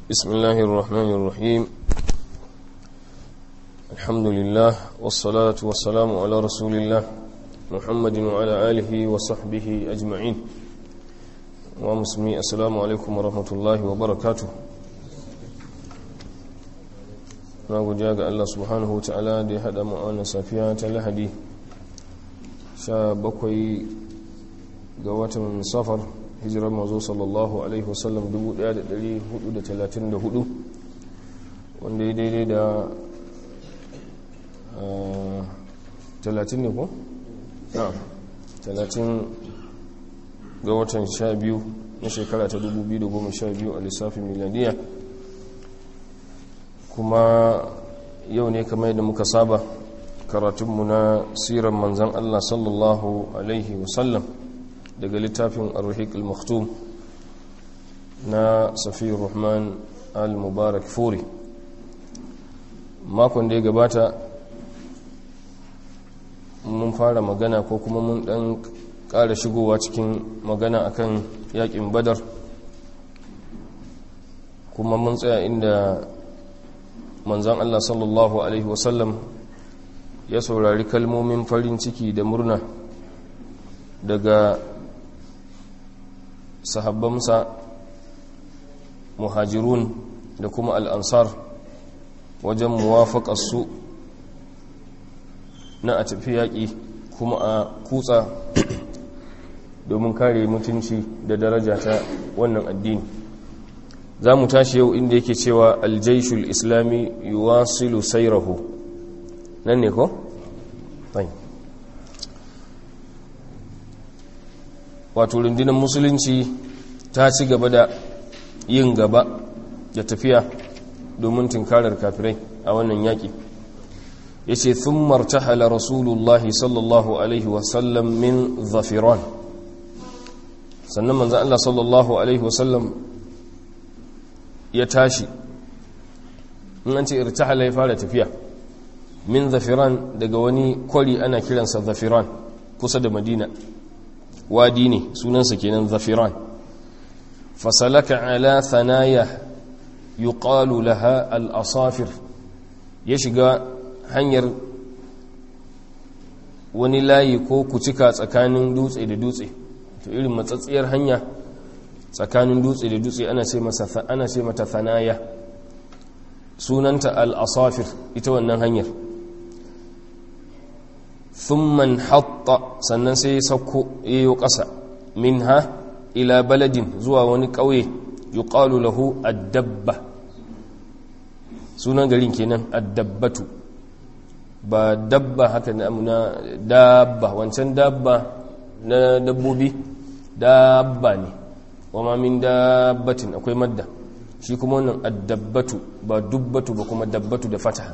بسم الله الرحمن الرحيم الحمد لله والصلاة والسلام على رسول الله محمد وعلى آله وصحبه أجمعين ومسلمي السلام عليكم ورحمة الله وبركاته na guja ga Allah subhanahu wa ta'ala da ya haɗa ma'ana safiya ta lahadi sha bakwai ga watan safar hijirar mazo sallallahu alaihi wasallam 1434 wanda ya daidai da 30 ne ko? na 30 ga watan sha biyu na shekara ta 2012 a lissafin miladiya kuma yau ne kamar yadda muka saba karatunmu na siran manzan Allah sallallahu alaihi wasallam daga littafin arhik al-maktum na safiyar rahman al-mubarak furi makon da ya gabata mun fara magana ko kuma mun dan ƙara shigowa cikin magana akan yakin badar kuma mun tsaya inda manzan Allah sallallahu Alaihi wasallam ya saurari kalmomin farin ciki da murna daga sahabbansa muhajirun da kuma al'ansar wajen muwafaƙarsu na a tafi yaƙi kuma a kutsa domin kare mutunci da daraja ta wannan addini za mu tashi yau inda yake cewa aljaishul islami yuwasilu sairahu nan ne ko? wato rundunar musulunci ta ci gaba da yin gaba da tafiya domin tunkarar kafirai a wannan yaƙi ya ce sun martahala rasulullahi sallallahu alaihi wasallam min zafiran sannan manzan Allah sallallahu alaihi wasallam ya tashi in an ce irtahala ya fara tafiya min zafiran daga wani kwari ana kiransa zafiran kusa da madina wadi ne sunansa kenan zafiran fasalaka ala thanaya yuqalu laha al-asafir ya shiga hanyar wani layi ko kucika tsakanin dutse da dutse to irin matsatsiyar hanya tsakanin dutse da dutse ana ce masa ana ce mata thanaya sunanta al-asafir ita wannan hanyar thumma hatta sannan sai ya sauko yayo ƙasa minha ila baladin zuwa wani ƙauye yuqalu lahu ad-dabba sunan garin kenan ad-dabbatu ba dabba haka na dabba wancan dabba na dabbobi dabba ne wama min dabbatin akwai madda shi kuma wannan addabbatu ba dubbatu ba kuma dabbatu da fataha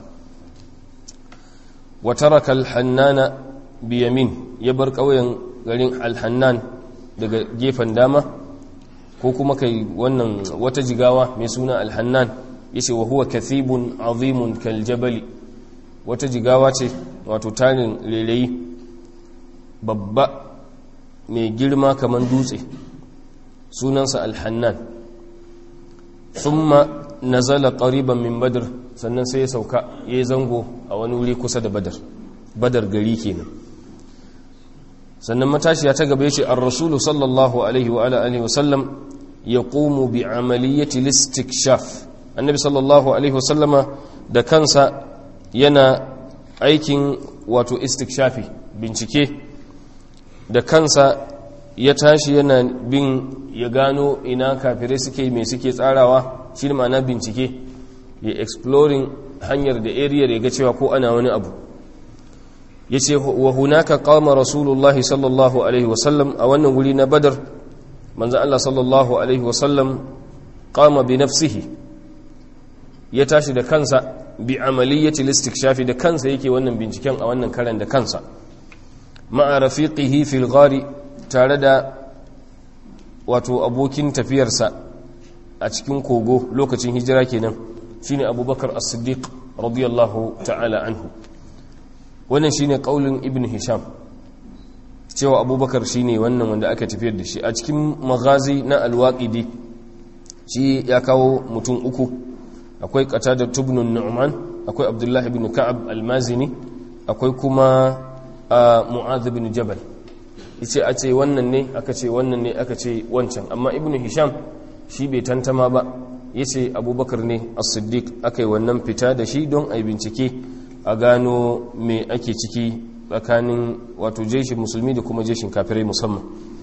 wa taraka al-hannana bi yamin ya bar kauyen garin al-hannan daga gefen dama ko kuma kai wannan wata jigawa mai suna al-hannan yace wa huwa kathibun azimun kal jabali wata jigawa ce wato tarin leleyi babba mai girma kaman dutse sunansa alhannan thumma nazala qariban min badr sannan sai ya sauka yayi zango a wani wuri kusa da badar badar gari kenan sannan matashiya ta gaba yace ar-rasul sallallahu alaihi wa ala alihi wa sallam yaqumu bi amaliyati listikshaf annabi sallallahu alaihi wa sallama da kansa yana aikin wato istikshafi bincike da kansa ya tashi yana bin ya gano ina kafirai suke mai suke tsarawa shi ma'ana bincike ya exploring hanyar da area da ya ga cewa ko ana wani abu ya ce wa hunaka kama rasulullahi sallallahu alaihi wasallam a wannan wuri na badar manzan Allah sallallahu alaihi wasallam kama bi nafsihi ya tashi da kansa bi amaliyyati listikshafi da kansa yake wannan binciken a wannan karan da kansa ma'a rafiqihi fil ghari tare da wato abokin tafiyarsa a cikin kogo lokacin hijira kenan shine abubakar as-siddiq radiyallahu ta'ala anhu wannan shine kaulin ibn hisham cewa abubakar shine wannan wanda aka tafiyar da shi a cikin magazi na alwaƙidi shi ya kawo mutum uku akwai qatada tubnun nu'man akwai abdullahi ibn ka'ab al-mazini akwai kuma mu'adh ibn jabal yace a ce wannan ne aka ce wannan ne aka ce wancan amma ibn hisham shi bai tantama ba yace abubakar ne as-siddiq akai wannan fita da shi don ai bincike a gano me ake ciki tsakanin wato jeshin musulmi da kuma jeshin kafirai musamman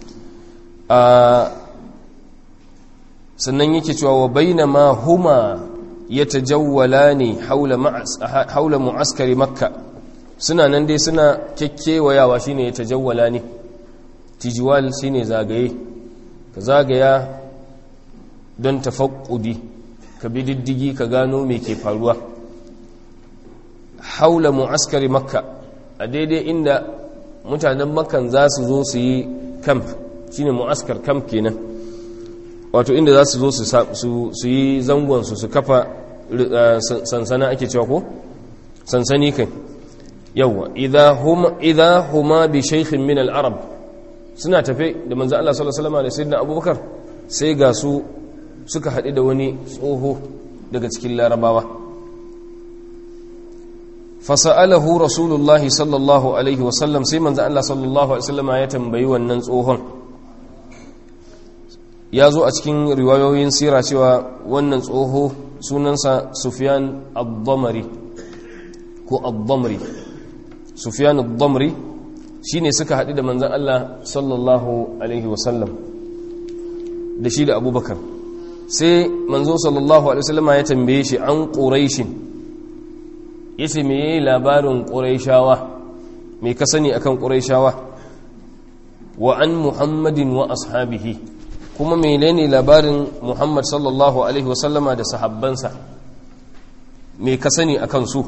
sannan yake cewa wa bainama huma yatajawwalani haula haula mu'askari makka suna nan dai suna kekkewayawa shine yatajawwalani tijwal shine zagaye ka zagaya don tafaqqudi ka bi diddigi ka gano me ke faruwa haula mu'askari makka a daidai inda mutanen makkan za su zo su yi camp shine mu'askar camp kenan wato inda za su zo su yi zangonsu su kafa sansana ake cewa ko sansani kai yawa idha huma bi shaykhin min al-arab suna tafe da manzo Allah sallallahu alaihi wasallam da sayyidina abubakar sai ga su suka haɗu da wani tsoho daga cikin larabawa fasa'alahu rasulullahi sallallahu alaihi wasallam sai manzo Allah sallallahu alaihi wasallam ya tambayi wannan tsohon ya zo a cikin riwayoyin sira cewa wannan tsoho sunansa sufyan ad-damri ko ad-damri sufyan ad-damri shine suka haɗu da manzon Allah sallallahu alaihi wasallam da shi da abubakar sai manzo sallallahu alaihi wasallam ya tambaye shi an quraishin yace me yayi labarin quraishawa me ka sani akan quraishawa wa an muhammadin wa ashabihi kuma menene labarin muhammad sallallahu alaihi wasallama da sahabbansa me ka sani akan su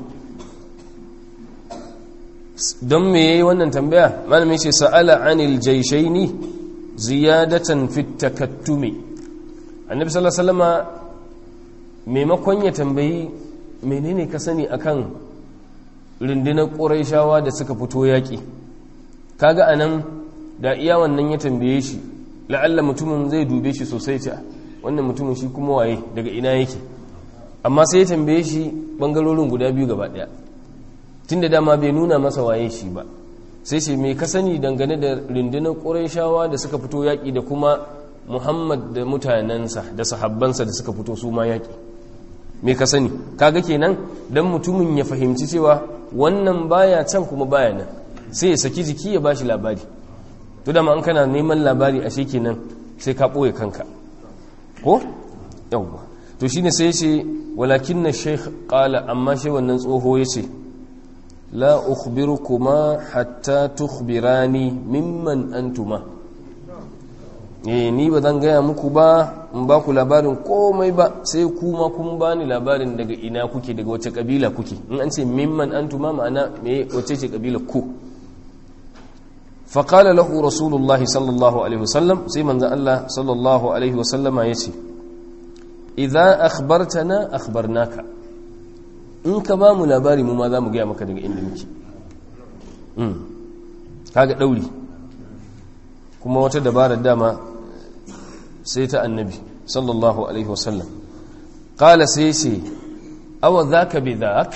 don me yayi wannan tambaya malamin ce sa'ala anil jayshaini ziyadatan fit takattumi annabi sallallahu alaihi wasallama maimakon ya tambayi menene ka sani akan rundunar ƙuraishawa da suka fito yaƙi kaga anan da iya wannan ya tambaye shi la'alla mutumin zai dube shi sosai ta wannan mutumin shi kuma waye daga ina yake amma sai ya tambaye shi bangarorin guda biyu gaba ɗaya tun da dama bai nuna masa waye shi ba sai ce mai ka sani dangane da rundunar ƙuraishawa da suka fito yaƙi da kuma muhammad da mutanensa da sahabbansa da suka fito su ma yaƙi me ka sani kaga kenan dan mutumin ya fahimci cewa wannan baya can kuma baya nan sai ya saki jiki ya bashi labari to da an kana neman labari a kenan sai ka ɓoye kanka ko yawwa to shine sai ce walakin na sheikh qala amma shi wannan tsoho ya ce la ukhbirukuma hatta tukhbirani mimman antuma eh ni ba zan gaya muku ba in ba ku labarin komai ba sai kuma kun ba ni labarin daga ina kuke daga wace kabila kuke in an ce mimman antuma ma'ana me wace ce kabila ku faƙala lahu rasulullah sallallahu alaihi wasallam sai manzan Allah sallallahu alaihi wasallama ya ce idza akhbartana akhbarnaka in ka ba mu labari mu ma za mu gaya maka daga inda muke kaga ɗauri kuma wata dabarar dama sai ta annabi sallallahu alaihi wasallam ƙala sai ce awa za ka bi za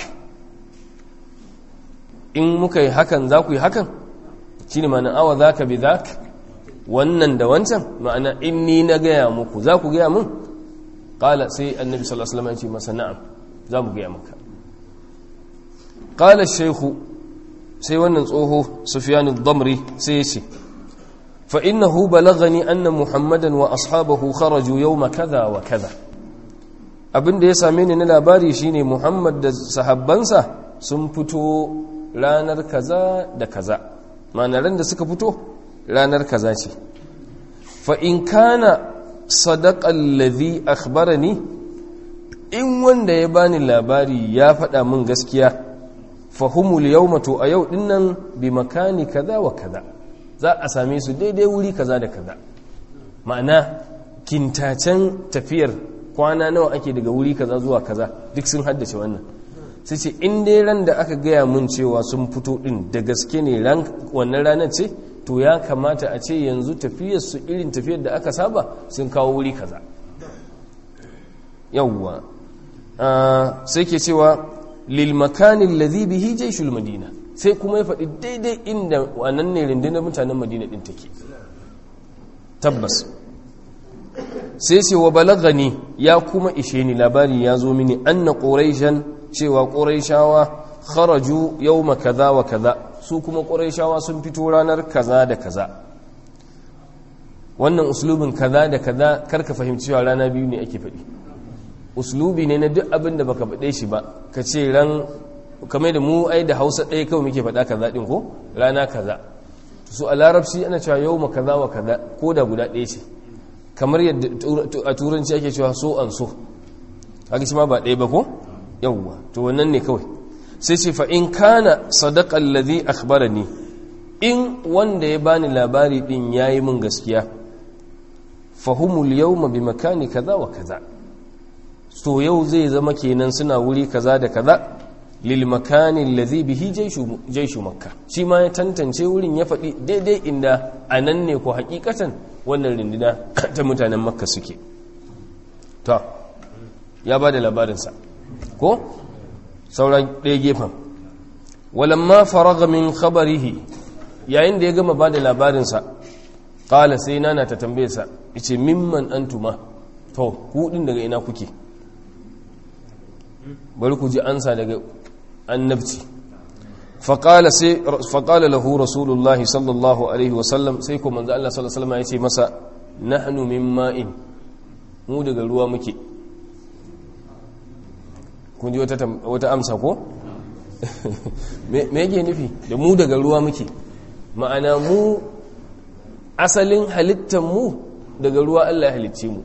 in muka yi hakan za ku yi hakan shi ne ma'ana awa za ka bi za wannan da wancan ma'ana in ni na gaya muku za ku gaya mun ƙala sai annabi sallallahu alaihi wasallam ya ce masa na'am za mu gaya maka ƙala shaihu sai wannan tsoho sufiyanu damri sai ya ce فإنه بلغني أن محمدا وأصحابه خرجوا يوم كذا وكذا abin da ya same ni na labari shine Muhammad da sahabbansa sun fito ranar kaza da kaza ma'anaran da suka fito ranar kaza ce fa in kana sadaqa alladhi akhbarani in wanda ya bani labari ya faɗa min gaskiya fahumul yawma to a yau dinnan bi makani kaza wa kaza za a same su daidai wuri kaza da kaza ma'ana kintacen tafiyar kwana nawa ake daga wuri kaza zuwa kaza duk sun haddace wannan sai ce in dai ran da aka gaya mun cewa sun fito din da gaske ne ran wannan ranar ce to ya kamata a ce yanzu tafiyar su irin tafiyar da aka saba sun kawo wuri kaza yawwa sai ke cewa lil makanin ladhi bihi jayshul madina sai kuma ya faɗi daidai inda wannan ne rundunar mutanen madina din take tabbas sai ce wa balagani ya kuma ishe ni labari ya zo mini anna quraishan cewa quraishawa kharaju yawma kaza wa kaza su kuma quraishawa sun fito ranar kaza da kaza wannan uslubin kaza da kaza karka fahimci cewa rana biyu ne ake faɗi uslubi ne na duk abin da baka faɗe shi ba ka ce ran kamar da mu ai da hausa ɗaya kawai muke faɗa kaza ɗin ko rana kaza su a larabci ana cewa yau ma kaza wa kaza ko da guda ɗaya ce kamar yadda a turanci ake cewa so an so haka shi ma ba ɗaya ba ko yawwa to wannan ne kawai sai ce fa in kana sadaqa alladhi akhbarani in wanda ya bani labari din yayi min gaskiya fahumul yawma bi makani kaza wa kaza to yau zai zama kenan suna wuri kaza da kaza lil makani alladhi bihi jayshu jayshu makka shi ma ya tantance wurin ya faɗi daidai inda anan ne ko hakikatan wannan rinduna ta mutanen makka suke to ya ba da labarinsa ko sauran ɗaya gefen walamma faraga min khabarihi yayin da ya gama ba da labarinsa ƙala sai nana ta tambaye sa ice mimman antuma to kuɗin daga ina kuke bari ku ji ansa daga annabci faƙala lahu rasulullahi sallallahu alaihi wasallam sai ko manzo Allah sallallahu alaihi wasallam ya ce masa nahnu min ma'in mu daga ruwa muke kun ji wata amsa ko me yake nufi da mu daga ruwa muke ma'ana mu asalin halittar mu daga ruwa Allah ya halicce mu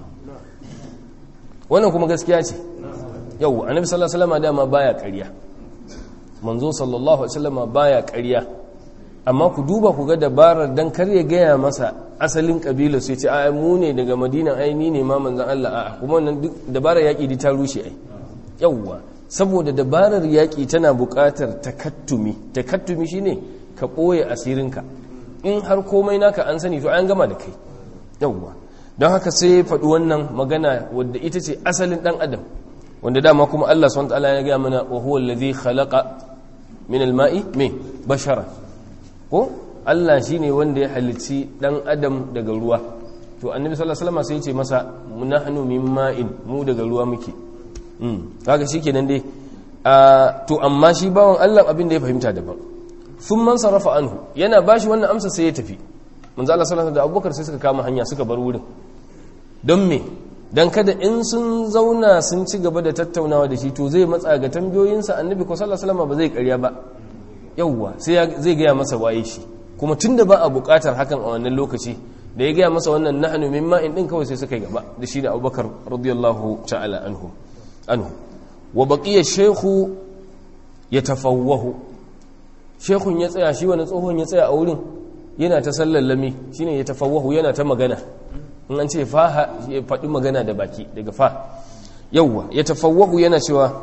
wannan kuma gaskiya ce yau annabi sallallahu alaihi wasallam dama baya ƙarya manzo sallallahu alaihi wasallam baya ƙarya amma ku duba ku ga dabarar dan kar ya gaya masa asalin kabila sai ce ai mu ne daga madina ai ni ne ma manzon Allah a'a kuma wannan duk dabarar yaki ta rushe ai yawwa saboda dabarar yaki tana buƙatar takattumi takattumi shine ka ɓoye asirinka in har komai naka an sani to an gama da kai yawwa don haka sai faɗi wannan magana wadda ita ce asalin ɗan adam wanda dama kuma Allah subhanahu wa ta'ala ya ga mana wa huwa allazi khalaqa min al-ma'i me bashara ko Allah shi ne wanda ya halicci ɗan adam daga ruwa to annabi sallallahu alaihi wasallam sai ya ce masa nahnu min ma'in mu daga ruwa muke mm kaga shikenan dai to amma shi bawan Allah abin da ya fahimta daban sun man sarrafa anhu yana bashi wannan amsa sai ya tafi manzo Allah sallallahu alaihi da Abubakar sai suka kama hanya suka bar wurin don me dan kada in sun zauna sun ci gaba da tattaunawa da shi to zai matsa ga tambayoyinsa annabi ko sallallahu alaihi wasallam ba zai karya ba yauwa sai zai gaya masa waye shi kuma tunda ba a bukatar hakan a wannan lokaci da ya gaya masa wannan nahnu min ma'in din kawai sai suka yi gaba da shi da Abubakar radiyallahu ta'ala anhu anhu wa baqiya shaykhu yatafawwahu shaykhun ya tsaya shi wani tsohon ya tsaya a wurin yana ta sallallami shine yatafawwahu yana ta magana in an ce fa ya faɗi magana da baki daga fa yauwa yatafawwahu yana cewa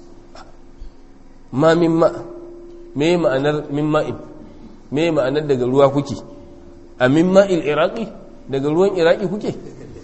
ma min ma' me ma'anar min ma'in me ma'anar daga ruwa kuke a min ma'il iraki daga ruwan iraki kuke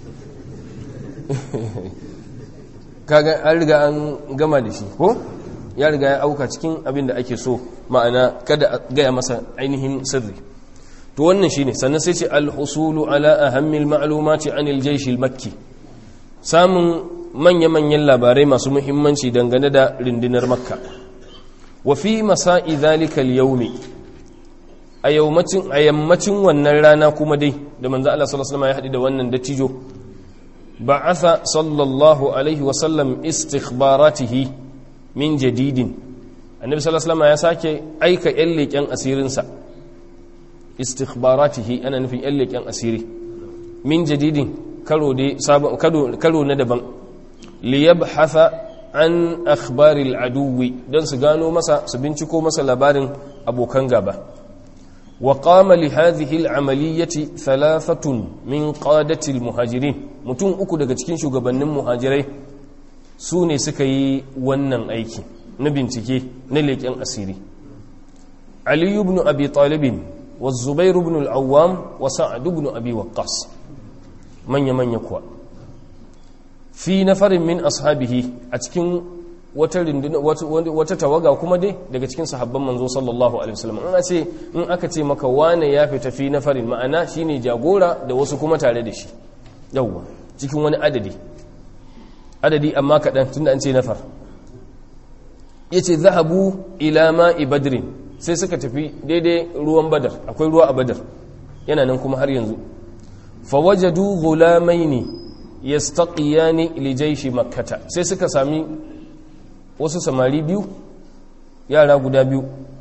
kaga an riga an gama da shi ko ya riga ya auka cikin abin da ake so ma'ana kada gaya masa ainihin sirri to wannan shine sannan sai ce al-husulu ala ahammil ma'lumati anil jaysh al-makki samun manya-manyan labarai masu muhimmanci dangane da rindinar makka wa fi masa'i zalika al-yawmi a yammacin a yammacin wannan rana kuma dai da manzo Allah sallallahu alaihi wasallam ya hadi da wannan dattijo ba'atha sallallahu alaihi wasallam istikhbaratihi min jadidin annabi sallallahu alaihi wasallam ya sake aika yan leken asirin sa istikhbaratihi ana nufin yan leken asiri min jadidin karo dai sabon karo na daban liyabhatha an akhbaril aduwi don su gano masa su binciko masa labarin abokan gaba wa qama li hadhihi al-amaliyati thalathatun min qadati al-muhajirin mutum uku daga cikin shugabannin muhajirai su ne suka yi wannan aiki na bincike na leƙen asiri ali ibn abi talib wa zubair ibn al-awwam wa sa'd ibn abi waqqas manya manya kuwa fi nafarin min ashabihi a cikin wata rinduna wata tawaga kuma dai daga cikin sahabban manzo sallallahu alaihi wasallam in ce in aka ce maka wane ya fita fi nafarin ma'ana shine jagora da wasu kuma tare da shi yawwa cikin wani adadi adadi amma kaɗan tunda an ce nafar yace zahabu ila ma'i badrin sai suka tafi daidai ruwan badar akwai ruwa a badar yana nan kuma har yanzu fawajadu ghulamaini yastaqiyani li jayshi makkata sai suka sami wasu samari biyu yara guda biyu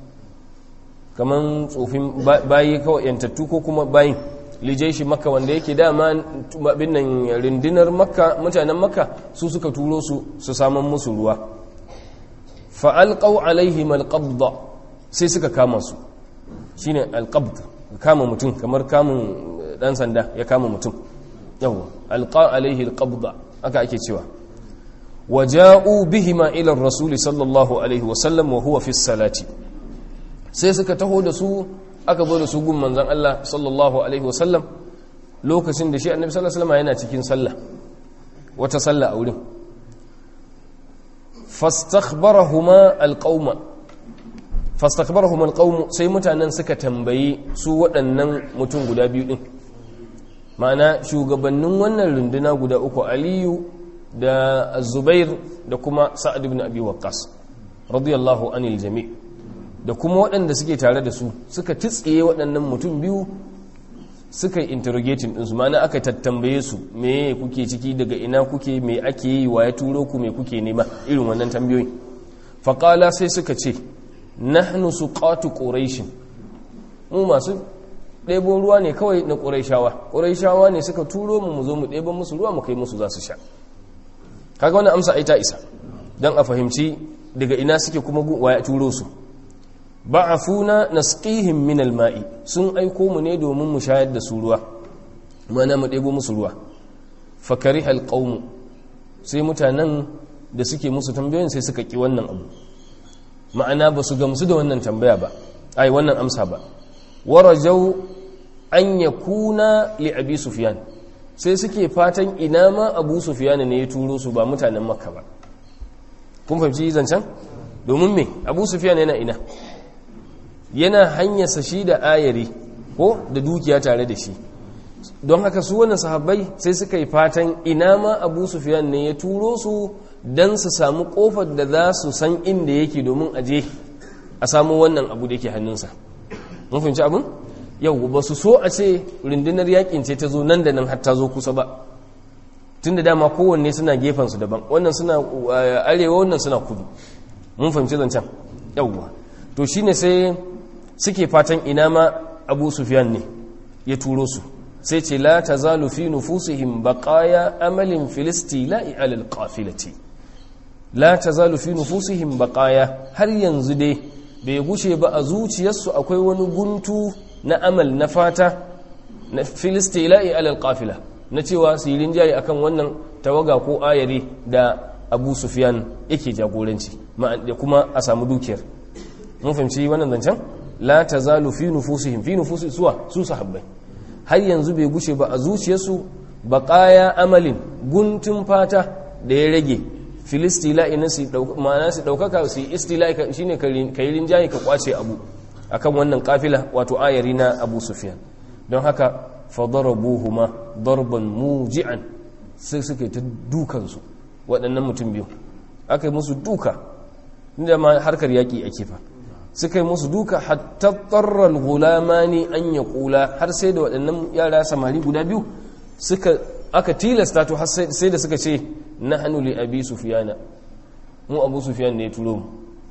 kaman tsofin bayi kawai yantattu ko kuma bayin li jayshi makka wanda yake dama bin nan rindinar makka mutanen makka su suka turo su su saman musu ruwa fa alqaw alaihim alqabda sai suka kama su shine alqabd kama mutum kamar kamun dan sanda ya kama mutum yawa alqa alaihi alqabda aka ake cewa waja'u bihima ila ar-rasul sallallahu alaihi wasallam wa huwa fi salati sai suka taho da su aka zo da su gun manzon Allah sallallahu alaihi wasallam lokacin da shi annabi sallallahu alaihi wasallam yana cikin sallah wata sallah a wurin fastakhbarahuma alqauma fastakhbarahuma alqaum sai mutanen suka tambayi su waɗannan mutum guda biyu din ma'ana shugabannin wannan runduna guda uku aliyu da zubair da kuma sa'ad ibn abi waqqas radiyallahu anil jami' da kuma waɗanda suke tare da su suka titsiye waɗannan mutum biyu suka yi interrogating ɗinsu ma'ana aka tattambaye su me kuke ciki daga ina kuke me ake yi wa ya turo ku me kuke nema irin wannan tambayoyi faƙala sai suka ce nahnu suqatu quraish mu masu ɗebo ruwa ne kawai na ƙuraishawa ƙuraishawa ne suka turo mu mu zo mu ɗebo musu ruwa mu kai musu za su sha kaga wannan amsa ai ta isa don a fahimci daga ina suke kuma waya turo su ba'afuna nasqihim min alma'i sun aiko mu ne domin mu shayar da su ruwa mana mu ɗebo musu ruwa fakariha alqaum sai mutanen da suke musu tambayoyin sai suka ki wannan abu ma'ana ba su gamsu da wannan tambaya ba ai wannan amsa ba warajau an yakuna li abi sufyan sai suke fatan ina ma abu sufyan ne ya turo su ba mutanen makka ba kun fahimci zancen domin me abu sufyan yana ina yana hanyarsa shi da ayari ko da dukiya tare da shi don haka su wannan sahabbai sai suka yi fatan ina ma abu sufyan ne ya turo su don su samu kofar da za su san inda yake domin aje a samu wannan abu da yake hannunsa mun fahimci abin yau ba su so a ce rundunar yakin ce ta zo nan da nan har ta zo kusa ba tun da dama kowanne suna gefensu daban wannan suna arewa wannan suna kudu mun fahimci zancen yauwa to shine sai suke fatan ina ma abu sufyan ne ya turo su sai ce la tazalu fi nufusihim baqaya amalin filistila'i alal qafilati la tazalu fi nufusihim baqaya har yanzu dai bai gushe ba a zuciyarsu akwai wani guntu na amal na fata na filistila'i alal qafila na cewa su yi rinjaye akan wannan tawaga ko ayari da abu sufyan yake jagoranci da kuma a samu dukiyar mun fahimci wannan zancen la tazalu fi nufusihim fi nufusi suwa su sahabbai har yanzu bai gushe ba a zuciyarsu baqaya amalin guntun fata da ya rage filistila'i na su ma'ana su daukaka su istila'i shine kai rinjaye ka kwace abu akan wannan kafila wato ayari na Abu Sufyan don haka fadarabuhuma darban muji'an sai suka ta dukan su waɗannan mutum biyu aka yi musu duka inda ma harkar yaki ake fa suka yi musu duka hatta tsarrar gulamani an ya kula har sai da waɗannan yara samari guda biyu suka aka tilasta to har sai da suka ce na hannu li abi sufiyana mu abu sufiyan ne ya turo mu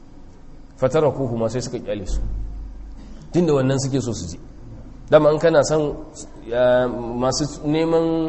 fatara ko kuma sai suka kyale su tunda wannan suke so su ji dama an kana son masu neman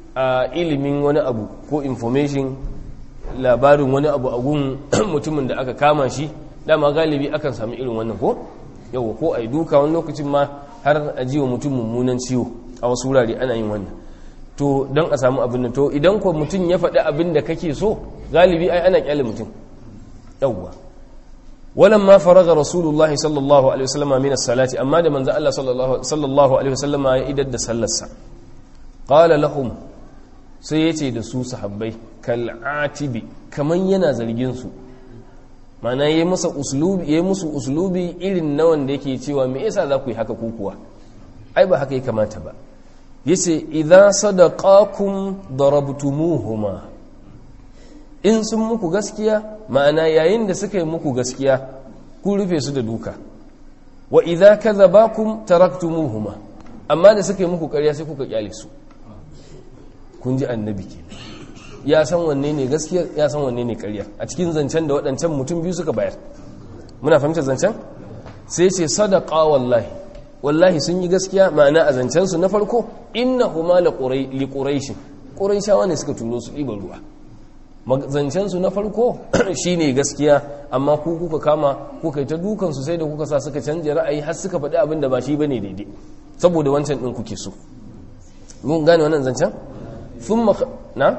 ilimin wani abu ko information labarin wani abu a gun mutumin da aka kama shi dama galibi akan sami irin wannan ko yawa ko a yi duka wani lokacin ma har a jiwa mutum mummunan ciwo a wasu wurare ana yin wannan to don a samu abin nan to idan ko mutum ya faɗi abin da kake so galibi ai ana kyale mutum yawwa walan ma faraga rasulullahi sallallahu alaihi wasallam min as-salati amma da manzo Allah sallallahu alaihi wasallam ya idar da sallarsa qala lahum sai ya ce da su sahabbai kal'atibi kaman yana zargin su mana ya masa uslubi ya musu uslubi irin na wanda yake cewa me yasa za ku yi haka kuwa ai ba haka ya kamata ba yace idza sadaqakum darabtumuhuma in sun muku gaskiya ma'ana yayin da suka yi muku gaskiya ku rufe su da duka wa idza kadhabakum taraktumuhuma amma da suka yi muku ƙarya sai kuka kyale su kun ji annabi ke ya san wanne ne gaskiya ya san wanne ne ƙarya a cikin zancen da waɗancan mutum biyu suka bayar muna fahimtar zancen sai ce sadaqa wallahi wallahi sun yi gaskiya ma'ana a zancen su na farko innahuma li quraish quraishawa ne suka turo su ɗiban ruwa zancen su na farko shine gaskiya amma ku kuka kama kuka yi ta dukan su sai da kuka sa suka canja ra'ayi har suka faɗi abin da ba shi bane daidai saboda wancan ɗin kuke so mun gane wannan zancen sun na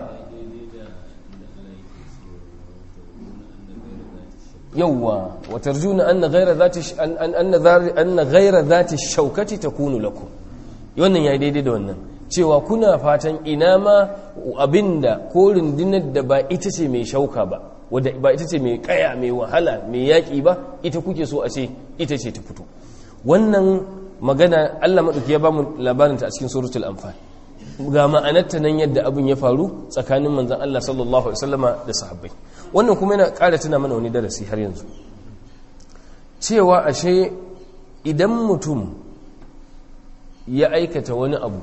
yawwa wa tarjuna anna ghayra zati anna ghayra zati shaukati takunu lakum wannan yayi daidai da wannan cewa kuna fatan ina ma abinda ko rundunar da ba ita ce mai shauka ba wadda ba ita ce mai kaya mai wahala mai yaƙi ba ita kuke so a ce ita ce ta fito wannan magana Allah maɗauki ya ba mu labarinta a cikin suratul anfal ga ma'anarta nan yadda abin ya faru tsakanin manzon Allah sallallahu alaihi wasallama da sahabbai wannan kuma yana ƙara tuna mana wani darasi har yanzu cewa ashe idan mutum ya aikata wani abu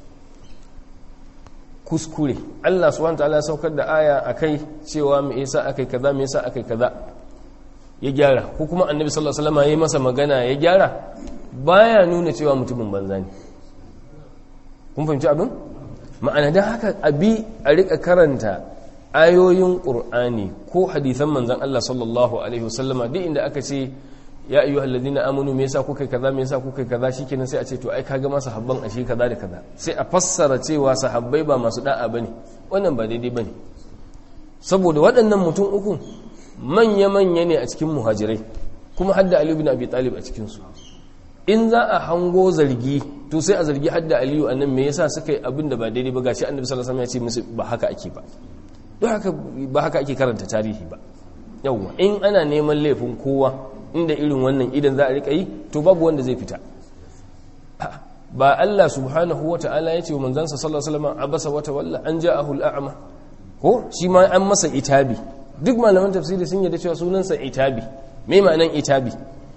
kuskure Allah subhanahu wataala ya saukar da aya akai cewa me yasa akai kaza me yasa akai kaza ya gyara ko kuma annabi sallallahu alaihi wasallam yayi masa magana ya gyara baya nuna cewa mutumin banza ne kun fahimci abin ma'ana dan haka abi a rika karanta ayoyin qur'ani ko hadisan manzon Allah sallallahu alaihi wasallama duk inda aka ce ya ayyu alladhina amanu me yasa kuka kaza me yasa kuka kaza shikenan sai a ce to ai kaga ma sahabban ashe kaza da kaza sai a fassara cewa sahabbai ba masu da'a bane wannan ba daidai bane saboda waɗannan mutum uku manya manya ne a cikin muhajirai kuma hadda Ali ibn Abi Talib a cikin su in za a hango zargi to sai a zargi hadda Aliyu annan me yasa suka yi abin da ba daidai ba gashi Annabi sallallahu alaihi wasallam ya ce musu ba haka ake ba don haka ba haka ake karanta tarihi ba yawwa in ana neman laifin kowa inda irin wannan idan za a rika yi to babu wanda zai fita ba Allah subhanahu wa ta'ala ya ce wa manzansa sallallahu alaihi wasallam abasa wata walla an ja'ahu al'ama ko shi ma an masa itabi duk malaman tafsiri sun yarda cewa sunansa itabi me ma'anan itabi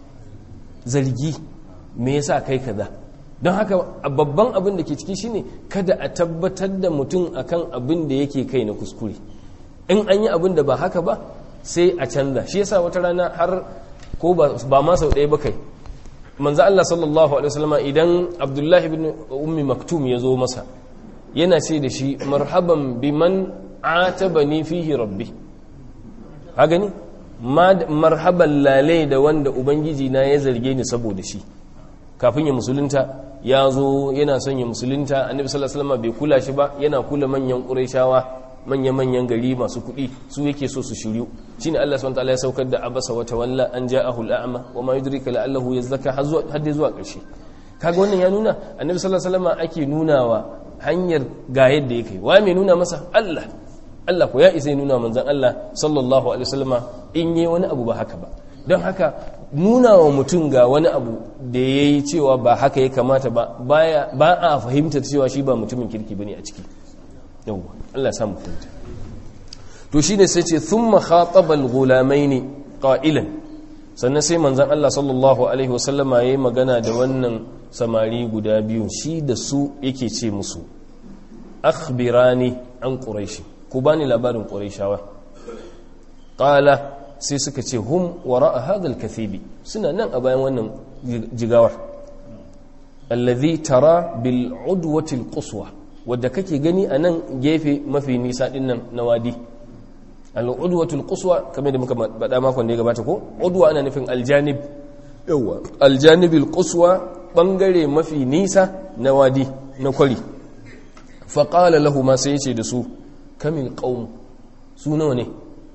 zargi me yasa kai kaza don haka babban abin da ke ciki shine kada a tabbatar da mutum akan abin da yake kai na kuskure in an yi abin da ba haka ba sai a canza shi yasa wata rana har ko ba ma sau ɗaya ba kai manzo Allah sallallahu alaihi wasallam idan Abdullahi ibn Ummi Maktum ya zo masa yana ce da shi marhaban biman atabani fihi rabbi ha gani marhaban lale da wanda ubangiji na ya zarge ni saboda shi kafin ya musulunta ya zo yana son ya musulunta annabi sallallahu alaihi wasallam bai kula shi ba yana kula manyan qurayshawa manya-manyan gari masu kuɗi su yake so su shiryu shine Allah subhanahu wataala ya saukar da abasa wa tawalla an ja'ahu al'ama wa ma yudrika la'allahu yazzaka har zuwa har zuwa ƙarshe kaga wannan ya nuna annabi sallallahu alaihi wasallam ake nunawa hanyar ga yadda yake wa mai nuna masa Allah Allah ko ya isa nuna manzon Allah sallallahu alaihi wasallama in yi wani abu ba haka ba don haka nuna wa mutum ga wani abu da ya yi cewa ba haka ya kamata ba ba a fahimtar cewa shi ba mutumin kirki bane a ciki yawwa Allah samu fahimta to shine sai ce thumma khataba al-ghulamaini qailan sannan sai manzon Allah sallallahu alaihi wasallama yayi magana da wannan samari guda biyu shi da su yake ce musu akhbirani an quraishi ku bani labarin quraishawa qala sai suka ce hum wara'a hadha al-kathibi suna nan a bayan wannan jigawar alladhi tara bil udwati al-quswa wadda kake gani a nan gefe mafi nisa din nan na wadi al'udwatul quswa kamar da muka bada makon da ya gabata ko udwa ana nufin aljanib yawa aljanibil quswa bangare mafi nisa na wadi na kwari fa qala lahu ma sai yace da su kamil qaum su nawa ne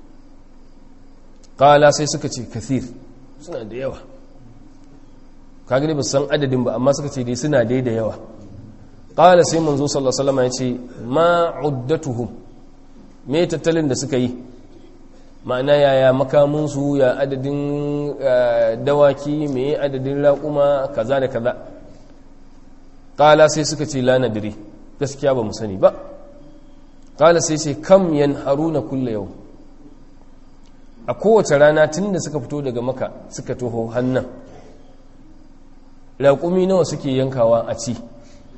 qala sai suka ce kathir suna da yawa kaga ne ba san adadin ba amma suka ce dai suna dai da yawa qala sai manzo sallallahu alaihi wasallam ya ce ma uddatuhum me tattalin da suka yi ma'ana yaya makaminsu ya adadin dawaki me adadin raƙuma kaza da kaza ƙala sai suka ce lana dire gaskiya ba mu sani ba ƙala sai ce kam yan haruna kulle yau a kowace rana tun da suka fito daga maka suka toho hannun raƙumi nawa suke yankawa a ci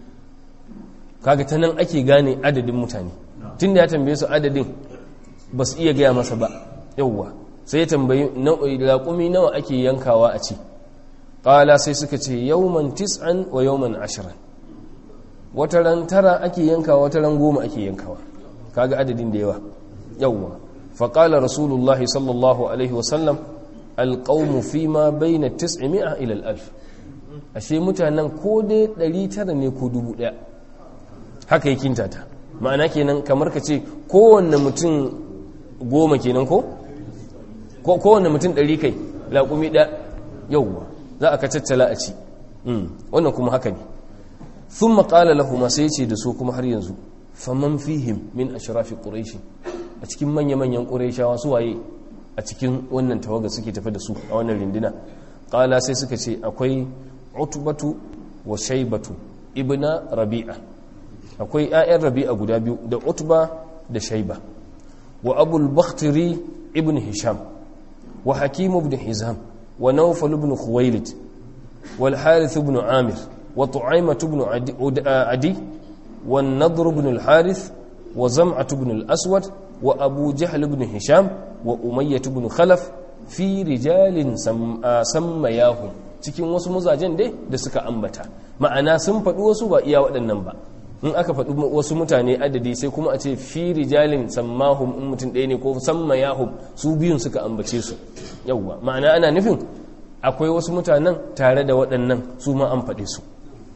kaga ta nan ake gane adadin mutane tun da ya tambaye su adadin ba su iya gaya masa ba yauwa sai ya tambayi raƙumi nawa ake yankawa a ci ƙala sai suka ce yauman tis'an wa yauman ashirin wata ran tara ake yankawa wata ran goma ake yankawa kaga adadin da yawa yauwa faƙala rasulullahi sallallahu alaihi wasallam alƙaunu fi ma bai na tis'imi'a ilal alf ashe mutanen ko dai ɗari tara ne ko dubu ɗaya haka yi kintata ma'ana kenan kamar ka ce kowanne mutum goma kenan ko kowanne mutum ɗari kai laƙumi ɗaya yauwa za a ka caccala a ci wannan kuma haka ne sun maƙala lahuma sai ce da su kuma har yanzu faman fihim min ashrafi ƙuraishi a cikin manya-manyan ƙuraishawa su waye a cikin wannan tawaga suke tafi da su a wannan rindina ƙala sai suka ce akwai utubatu wa shaibatu ibna rabi'a akwai 'ya'yan rabi'a guda biyu da utba da shaiba wa abul bakhtiri ibn hisham wa hakim ibn hizam wa nawfal ibn khuwailid wal harith ibn amir wa tu'aymah ibn adi wa nadr ibn al harith wa zam'ah ibn al aswad wa abu jahl ibn hisham wa umayyah ibn khalaf fi rijalin sammayahum cikin wasu mazajen dai da suka ambata ma'ana sun faɗi wasu ba iya waɗannan ba in aka faɗi wasu mutane adadi sai kuma a ce fi rijalin sammahum in mutum ɗaya ne ko sammayahum su biyun suka ambace su yawwa ma'ana ana nufin akwai wasu mutanen tare da waɗannan su ma an faɗe su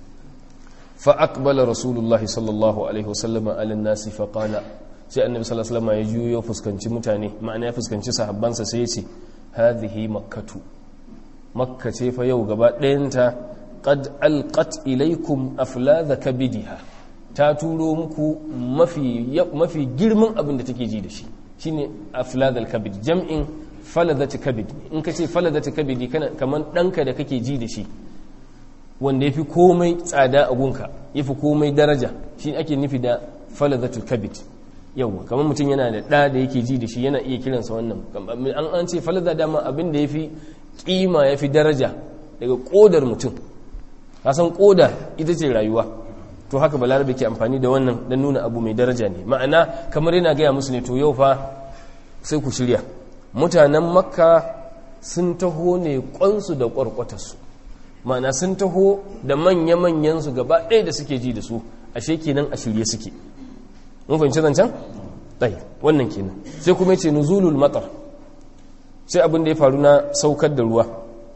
fa aqbala rasulullahi sallallahu alaihi wasallam ala nasi fa qala sai annabi sallallahu alaihi wasallam ya juyo fuskanci mutane ma'ana ya fuskanci sahabbansa sai ya ce hadhihi makkatu makka ce fa yau gaba ɗayanta qad alqat ilaykum afladha kabidiha ta turo muku mafi girman abin da take ji da shi shine afladhal kabid jam'in faladhat kabid in ka ce faladhat kabidi kana kaman danka da kake ji da shi wanda yafi komai tsada a gunka yafi komai daraja shi ake nufi da faladhatul kabid yawa kamar mutum yana da ɗa da yake ji da shi yana iya kiransa wannan an an ce faladha dama abin da yafi kima yafi daraja daga kodar mutum kasan koda ita ce rayuwa to haka balarabe ke amfani da wannan don nuna abu mai daraja ne ma'ana kamar yana gaya musu ne to yau fa sai ku shirya mutanen makka sun taho ne kwansu da kwarkwatarsu ma'ana sun taho da manya-manyansu gaba ɗaya da suke ji da su ashe kenan a shirye suke mun fahimci zancen? ɗai wannan kenan sai kuma ce nuzulul matar sai abin da ya faru na saukar da ruwa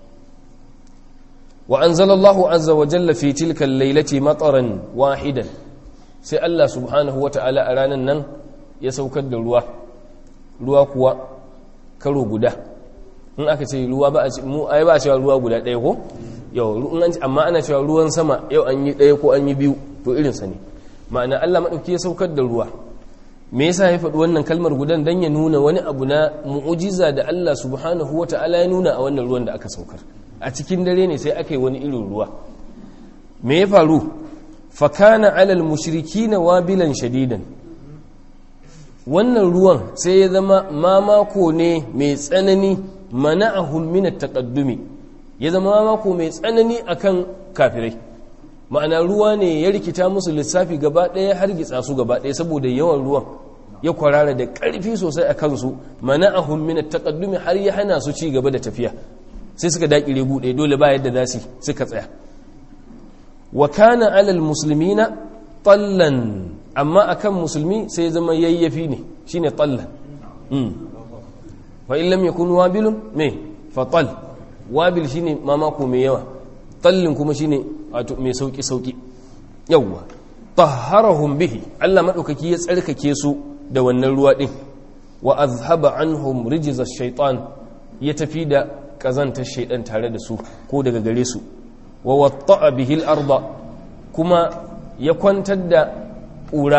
وأنزل الله عز وجل في تلك الليلة مطرا واحدا sai Allah subhanahu wa ta'ala a ranar nan ya saukar da ruwa ruwa kuwa karo guda in aka ce ruwa ba a ce mu ai ba a cewa ruwa guda ɗaya ko yau amma ana cewa ruwan sama yau an yi ɗaya ko an yi biyu to irinsa ne ma'ana Allah maɗauki ya saukar da ruwa me yasa ya faɗi wannan kalmar gudan dan ya nuna wani abu na mu'ujiza da Allah subhanahu wa ta'ala ya nuna a wannan ruwan da aka saukar a cikin dare ne sai aka yi wani irin ruwa me ya faru fakana alal mushriki na wabilan shadidan wannan ruwan sai ya zama mamako ne mai tsanani mana'ahum min at-taqaddumi ya zama mamako mai tsanani akan kafirai ma'ana ruwa ne ya rikita musu lissafi gaba ɗaya har gitsa su gaba ɗaya saboda yawan ruwan ya kwarara da ƙarfi sosai a kansu mana'ahum min at-taqaddumi har ya hana su ci gaba da tafiya sai suka daƙire buɗe dole ba yadda za su suka tsaya wa kana alal muslimina tallan amma akan musulmi sai zama yayyafi ne shine tallan fa in lam yakun wabilun me fa tal wabil shine mamako mai yawa tallin kuma shine wato mai sauki sauki yawa tahharahum bihi Allah madaukaki ya tsarkake su da wannan ruwa din wa azhaba anhum rijza ash-shaytan ya tafi da kazantar shaidan tare da su ko daga gare su wa watta'a bihil arda kuma ya kwantar da ƙura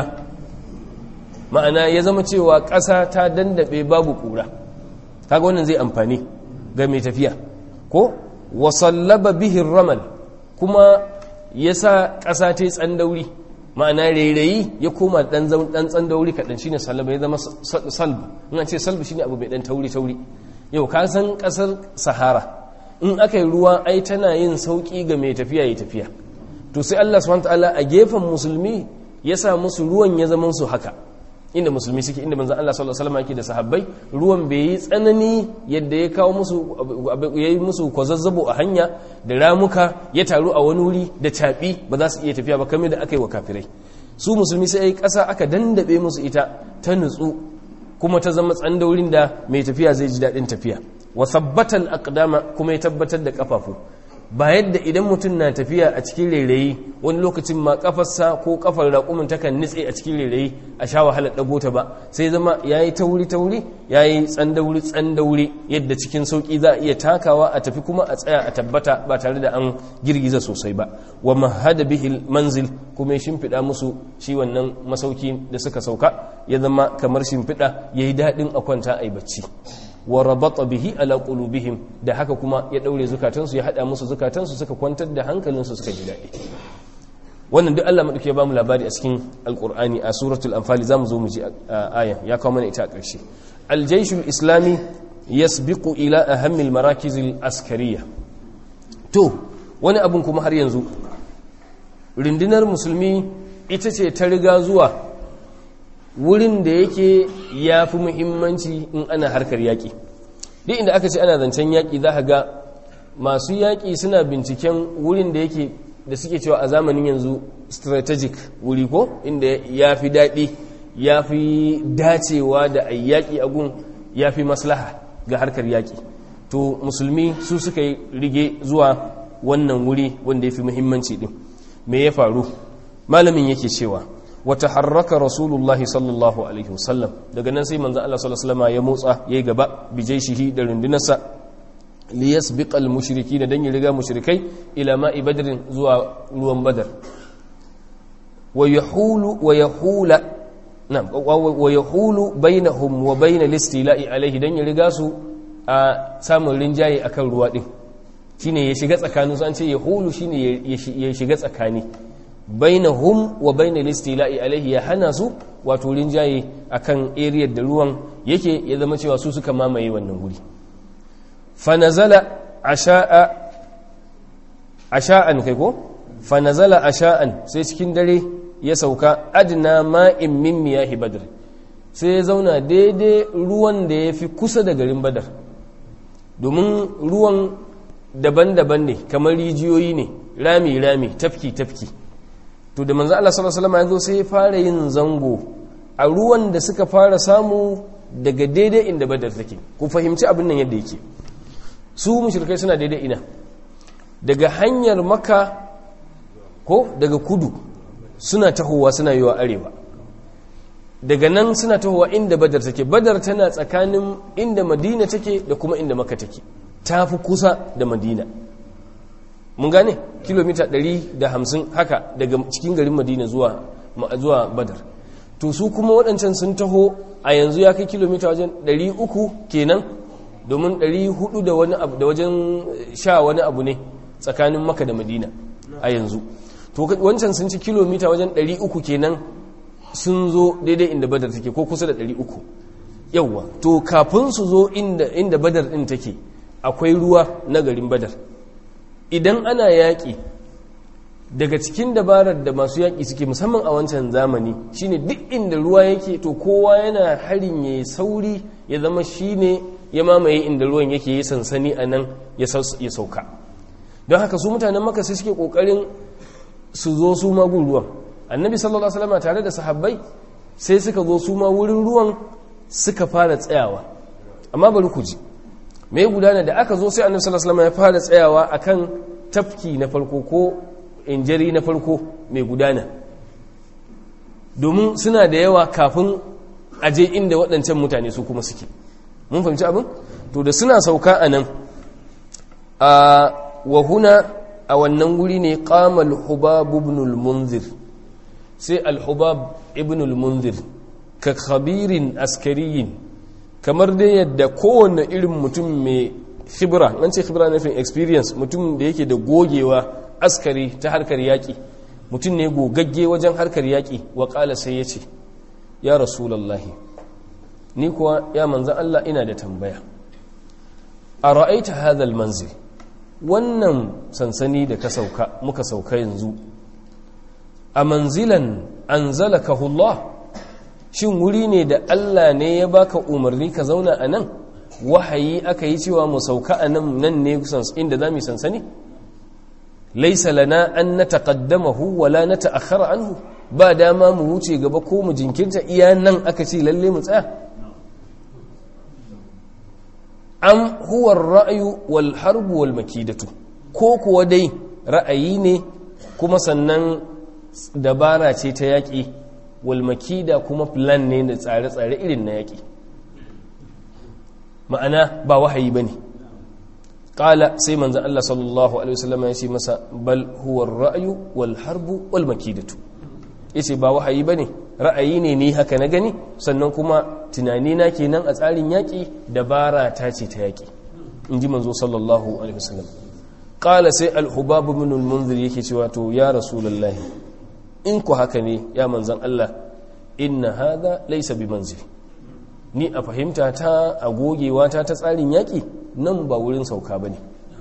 ma'ana ya zama cewa ƙasa ta dandaɓe babu ƙura kaga wannan zai amfani ga mai tafiya ko wasallaba bihin ramal kuma ya sa ƙasa ta yi tsandauri ma'ana rairayi ya koma ɗan tsandauri kaɗan shine sallaba ya zama salbu in ce salbu shine abu mai ɗan tauri-tauri yau ka san ƙasar sahara in aka yi ruwa ai tana yin sauƙi ga mai tafiya ya tafiya to sai Allah subhanahu ta'ala a gefen musulmi ya sa musu ruwan ya zama su haka inda musulmi suke inda manzon Allah sallallahu alaihi wasallam yake da sahabbai ruwan bai yi tsanani yadda ya kawo musu yayi musu kwazazzabo a hanya da ramuka ya taru a wani wuri da tabi ba za su iya tafiya ba kamar da aka yi wa kafirai su musulmi sai ai ƙasa aka dandabe musu ita ta nutsu kuma ta zama tsandaurin da mai tafiya zai ji daɗin tafiya wa sabbatal aqdama kuma ya tabbatar da kafafu ba yadda idan mutum na tafiya a cikin rairayi wani lokacin ma kafarsa ko kafar raƙumin takan nitse a cikin rairayi a sha wahalar ɗago ta ba sai zama ya yi tauri-tauri ya yi tsandauri-tsandauri yadda cikin sauƙi za a iya takawa a tafi kuma a tsaya a tabbata ba tare da an girgiza sosai ba wa mahada bihil manzil kuma ya shimfiɗa musu shi wannan masauki da suka sauka ya zama kamar shimfiɗa ya yi daɗin a kwanta a yi bacci wa rabata bihi ala qulubihim da haka kuma ya daure zukatansu ya hada musu zukatansu suka kwantar da hankalinsu suka ji dadi wannan duk Allah madauke ya bamu labari a cikin alqur'ani a suratul anfal zamu zo mu ji aya ya kawo mana ita a ƙarshe aljayshul islami yasbiqu ila ahammi almarakiz alaskariya to wani abun kuma har yanzu rundunar musulmi ita ce ta riga zuwa wurin da yake ya fi muhimmanci in ana harkar yaƙi duk inda aka ce ana zancen yaƙi za ga masu yaƙi suna binciken wurin da yake da suke cewa a zamanin yanzu strategic wuri ko inda ya fi daɗi ya fi dacewa da a yaƙi a gun ya fi maslaha ga harkar yaƙi to musulmi su suka yi rige zuwa wannan wuri wanda ya fi muhimmanci ɗin me ya faru malamin yake cewa wata harraka rasulullahi sallallahu alaihi wasallam daga nan sai manzan Allah sallallahu alaihi wasallam ya motsa yayi gaba bijai shihi da rundunarsa li yasbiqa al mushriki da dan ya riga mushrikai ila ma'i badrin zuwa ruwan badar wa yahulu wa yahula na'am wa yahulu bainahum wa bain al istila'i alaihi dan ya riga su a samun rinjaye akan ruwa din shine ya shiga tsakaninsu an ce yahulu shine ya shiga tsakani bainahum wa bainal istila'i alaihi ya hana su wato rinjaye akan area da ruwan yake ya zama cewa su suka mamaye wannan guri fa nazala asha'a asha'an kai ko fa nazala asha'an sai cikin dare ya sauka adna ma'in min miyahi badr sai ya zauna daidai ruwan da ya fi kusa da garin badar domin ruwan daban-daban ne kamar rijiyoyi ne rami-rami tafki-tafki to da manzo Allah sallallahu alaihi wasallam ya zo sai ya fara yin zango a ruwan da suka fara samu daga daidai inda badar take ku fahimci abin nan yadda yake su mushrikai suna daidai ina daga hanyar maka ko daga kudu suna tahowa suna yiwa arewa daga nan suna tahowa inda badar take badar tana tsakanin inda madina take da kuma inda maka take ta fi kusa da madina mun gane kilomita 150 haka daga cikin garin madina zuwa zuwa badar to su kuma waɗancan sun taho a yanzu ya kai kilomita wajen 300 kenan domin 400 da wani abu da wajen sha wani abu ne tsakanin maka da madina a yanzu to wancan sun ci kilomita wajen 300 kenan sun zo daidai inda badar take ko kusa da 300 yawwa to kafin su zo inda inda badar din take akwai ruwa na garin badar idan ana yaƙi daga cikin dabarar da masu yaƙi suke musamman a wancan zamani shine duk inda ruwa yake to kowa yana harin ya sauri ya zama shine ya mamaye inda ruwan yake yi sansani a nan ya sauka don haka su mutanen maka sai suke ƙoƙarin su zo su magun ruwan annabi sallallahu alaihi wasallam tare da sahabbai sai suka zo su ma wurin ruwan suka fara tsayawa amma bari ku ji me ya gudana da aka zo sai annabi sallallahu alaihi wasallam ya fara tsayawa akan tafki na farko ko injari na farko mai gudana domin suna da yawa kafin aje inda waɗancan mutane su kuma suke mun fahimci abin to da suna sauka a nan a wahuna a wannan wuri ne qamal hubab ibn al-munzir sai al-hubab ibn al-munzir ka khabirin askariyin kamar dai yadda kowane irin mutum mai khibra an ce khibra nufin experience mutum da yake da gogewa askari ta harkar yaƙi mutum ne gogagge wajen harkar yaƙi wa ƙala sai ya ce ya rasulallahi ni kuwa ya manzan Allah ina da tambaya a ra'aita hadal manzil wannan sansani da ka sauka muka sauka yanzu a manzilan an Allah shin wuri ne da Allah ne ya baka umarni ka zauna a nan wahayi aka yi cewa mu sauka a nan nan ne inda za mu sansani laisa lana an na taƙaddamahu wala na ta'akhara anhu ba dama mu wuce gaba ko mu jinkirta iya nan aka ce lalle mu tsaya am huwa ra'ayu wal harbu wal makidatu ko kuwa dai ra'ayi ne kuma sannan dabara ce ta yaƙi wal makida kuma plan ne da tsare-tsare irin na yaƙi ma'ana ba wahayi bane qala sai manzon Allah sallallahu alaihi wasallam ya ce masa bal huwa ra'ayu wal harbu wal makidatu yace ba wahayi bane ra'ayi ne ni haka na gani sannan kuma tunani na kenan a tsarin yaƙi dabara ta ce ta yaƙi in ji manzo sallallahu alaihi wasallam qala sai al-hubab ibn al-munzir yake cewa to ya rasulullahi in ku haka ne ya manzon Allah inna hadha laysa bi manzil ni a fahimta ta a gogewa ta ta tsarin yaƙi nan ba wurin sauka bane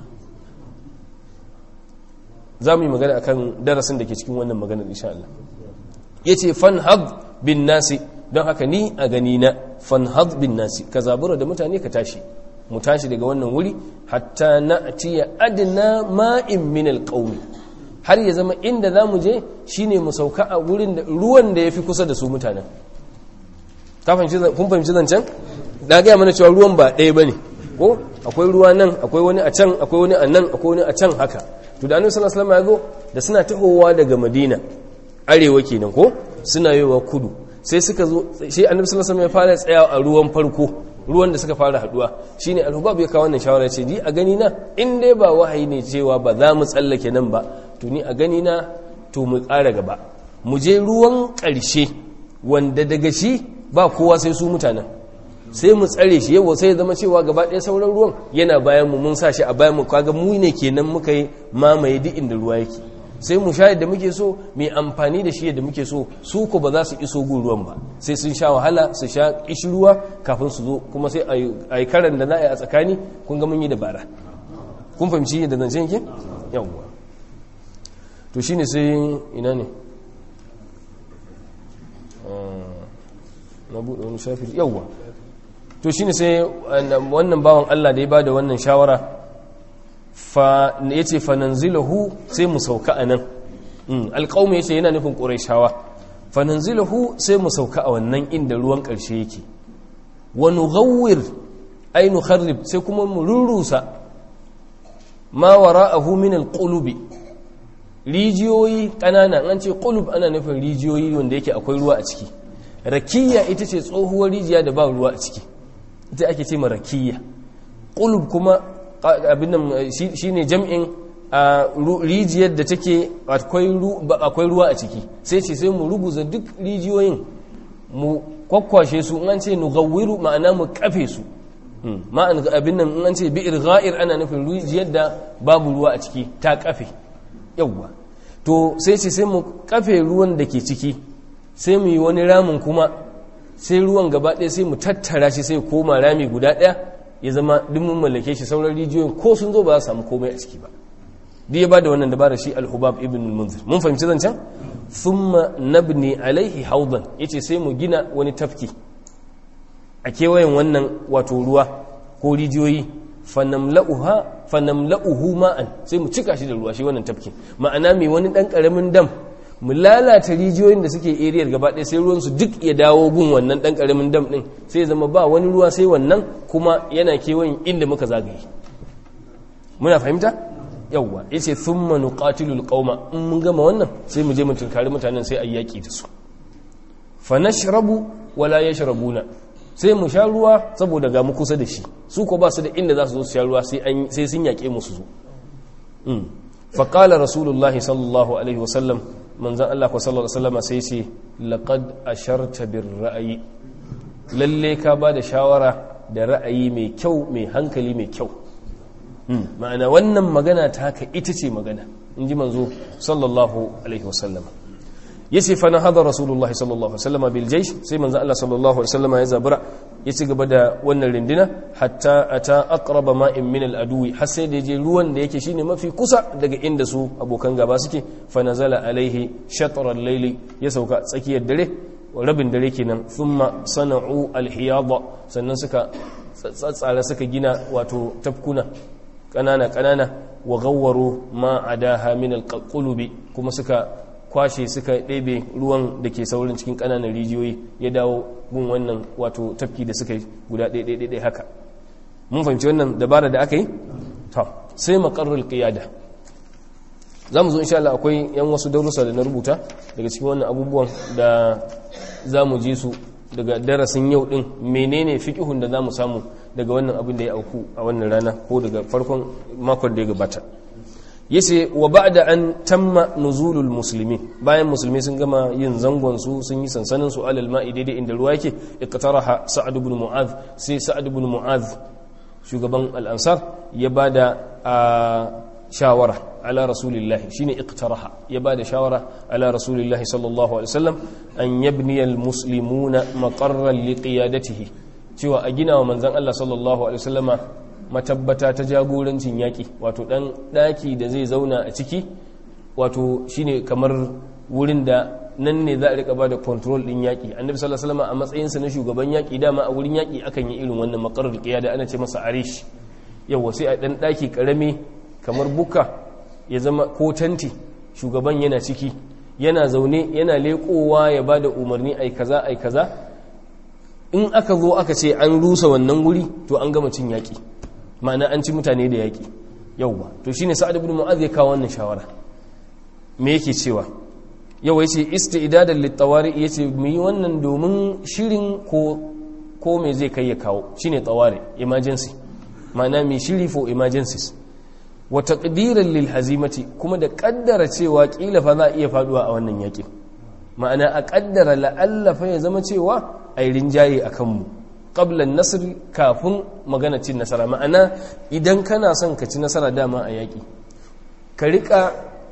za mu yi magana akan darasin da ke cikin wannan maganar insha Allah yace fanhad bin nasi don haka ni a gani na fanhad bin nasi ka zabura da mutane ka tashi mu tashi daga wannan wuri hatta na atiya adna ma'in min alqawmi har ya zama inda zamu je shine mu sauka a wurin da ruwan da yafi kusa da su mutanen ka fahimci kun fahimci zancen da ga mana cewa ruwan ba ɗaya bane ko akwai ruwa nan akwai wani a can akwai wani a nan akwai wani a can haka to da annabi sallallahu alaihi wasallam ya zo da suna tahowa daga madina arewa kenan ko suna yowa kudu sai suka zo shi annabi sallallahu alaihi wasallam ya fara tsaya a ruwan farko ruwan da suka fara haduwa shine al-hubab ya kawo wannan shawara ce ni a gani na in dai ba wahayi ne cewa ba za mu tsallake nan ba to ni a gani na to mu ƙara gaba mu je ruwan ƙarshe wanda daga shi ba kowa sai su mutanen sai mu tsare shi yau sai zama cewa gaba ɗaya sauran ruwan yana bayan mu mun sa shi a bayan mu kaga mu ne kenan muka yi mamaye duk inda ruwa yake sai mu sha yadda muke so mai amfani da shi yadda muke so su ko ba za su iso gun ruwan ba sai sun sha wahala su sha ishi ruwa kafin su zo kuma sai a yi karan da za a yi a tsakani kun ga mun yi dabara kun fahimci yadda zance yake yawwa to shine sai ina ne na buɗe wani shafi yawwa to shine sai wannan bawan Allah da ya bada wannan shawara fa yace fa nanzilahu sai mu sauka anan alqaum yace yana nufin quraishawa fa nanzilahu sai mu sauka a wannan inda ruwan karshe yake wa nughawwir ay nukharrib sai kuma mu rurusa ma wara'ahu min alqulubi rijiyoyi kanana an ce qulub ana nufin rijiyoyi wanda yake akwai ruwa a ciki rakiya ita ce tsohuwar rijiya da ba ruwa a ciki ita ake ce ma rakiya qulub kuma abin nan shine jam'in rijiyar da take akwai ruwa a ciki sai ce sai mu ruguza duk rijiyoyin mu kwakwashe su in an ce nugawwiru ma'ana mu kafe su ma'an abin nan in an ce bi'ir ga'ir ana nufin rijiyar da babu ruwa a ciki ta kafe yawwa to sai ce sai mu kafe ruwan da ke ciki sai mu yi wani ramin kuma sai ruwan gaba ɗaya sai mu tattara shi sai koma rami guda ɗaya ya zama duk mun mallake shi sauran rijiyoyin ko sun zo ba za su samu komai a ciki ba duk ya bada wannan dabara shi al-hubab ibn al-munzir mun fahimci zancen thumma nabni alaihi haudan yace sai mu gina wani tafki a kewayen wannan wato ruwa ko rijiyoyi fanamla'uha fanamla'uhu ma'an sai mu cika shi da ruwa shi wannan tafkin ma'ana mai wani dan karamin dam mu lalata rijiyoyin da suke eriyar gaba ɗaya sai ruwansu duk ya dawo gun wannan ɗan ƙaramin dam ɗin sai zama ba wani ruwa sai wannan kuma yana kewayin inda muka zagaye muna fahimta yawwa ya ce sun manu ƙatilul ƙauma in mun gama wannan sai mu je mu tunkari mutanen sai a yaƙi da su fa nashrabu wala yashrabuna sai mu sha ruwa saboda ga mu kusa da shi su ko ba su da inda za su zo su sha ruwa sai sun yaƙe mu su zo fa qala rasulullahi sallallahu alaihi wasallam manzon Allah ko sallallahu alaihi wasallam sai ce laqad asharta bir ra'ayi lalle ka ba da shawara da ra'ayi mai kyau mai hankali mai kyau ma'ana wannan magana ta haka ita ce magana in ji manzo sallallahu alaihi wasallam ya ce fa na hada rasulullah sallallahu alaihi wasallam bil jaysh sai manzo Allah sallallahu alaihi wasallam ya zabura ya ci gaba da wannan rindina hatta ata aqraba ma'in min al adwi har sai da je ruwan da yake shine mafi kusa daga inda su abokan gaba suke fa nazala alaihi shatr al layli ya sauka tsakiyar dare rabin dare kenan thumma sana'u al hiyada sannan suka tsatsara suka gina wato tafkuna kanana kanana wa gawwaro ma adaha min alqulubi kuma suka kwashe suka ɗebe ruwan da ke saurin cikin kananan rijiyoyi ya dawo gun wannan wato tafki da suka yi guda ɗaya haka mun fahimci wannan dabara da aka yi to sai maqarrul qiyada za mu zo insha Allah akwai yan wasu darussa da na rubuta daga cikin wannan abubuwan da za mu ji su daga darasin yau din menene fiqihun da za mu samu daga wannan abin da ya auku a wannan rana ko daga farkon makon da ya gabata yace wa ba'da an tamma nuzulul muslimin bayan musulmi sun gama yin zangon su sun yi sansanin su alal ma'i daidai inda ruwa yake iqtaraha sa'ad ibn mu'adh sai sa'ad ibn mu'adh shugaban al-ansar ya bada shawara ala rasulillahi shine iqtaraha ya bada shawara ala rasulillahi sallallahu alaihi wasallam an yabniya al-muslimuna maqarran liqiyadatihi cewa a gina wa manzan Allah sallallahu Alaihi wasallama matabbata ta jagorancin yaƙi wato ɗan ɗaki da zai zauna a ciki wato shine kamar wurin da nan ne za a rika ba da control ɗin yaƙi annabi sallallahu Alaihi wasallama a matsayinsa na shugaban yaƙi dama a wurin yaƙi akan yi irin wannan makarar ƙiya da ana ce masa arish yawa sai a ɗan ɗaki ƙarami kamar buka ya zama ko tanti shugaban yana ciki yana zaune yana leƙowa ya ba da umarni ai kaza ai kaza in aka zo aka ce an rusa wannan wuri to an gama cin yaƙi ma'ana an ci mutane da yaƙi yauwa to shine sa'ad ibn mu'adh ya kawo wannan shawara me yake cewa yau yace isti'dadan litawari yace mu yi wannan domin shirin ko ko me zai kai ya kawo shine tawari emergency ma'ana mai shiri for emergencies wa taqdiran lil hazimati kuma da kaddara cewa kila fa za a iya faduwa a wannan yaƙin ma'ana a kaddara la'allafa ya zama cewa a yi rinjaye a kanmu ƙablan nasiri kafin magana cin nasara ma'ana idan kana son ka ci nasara dama a yaƙi ka riƙa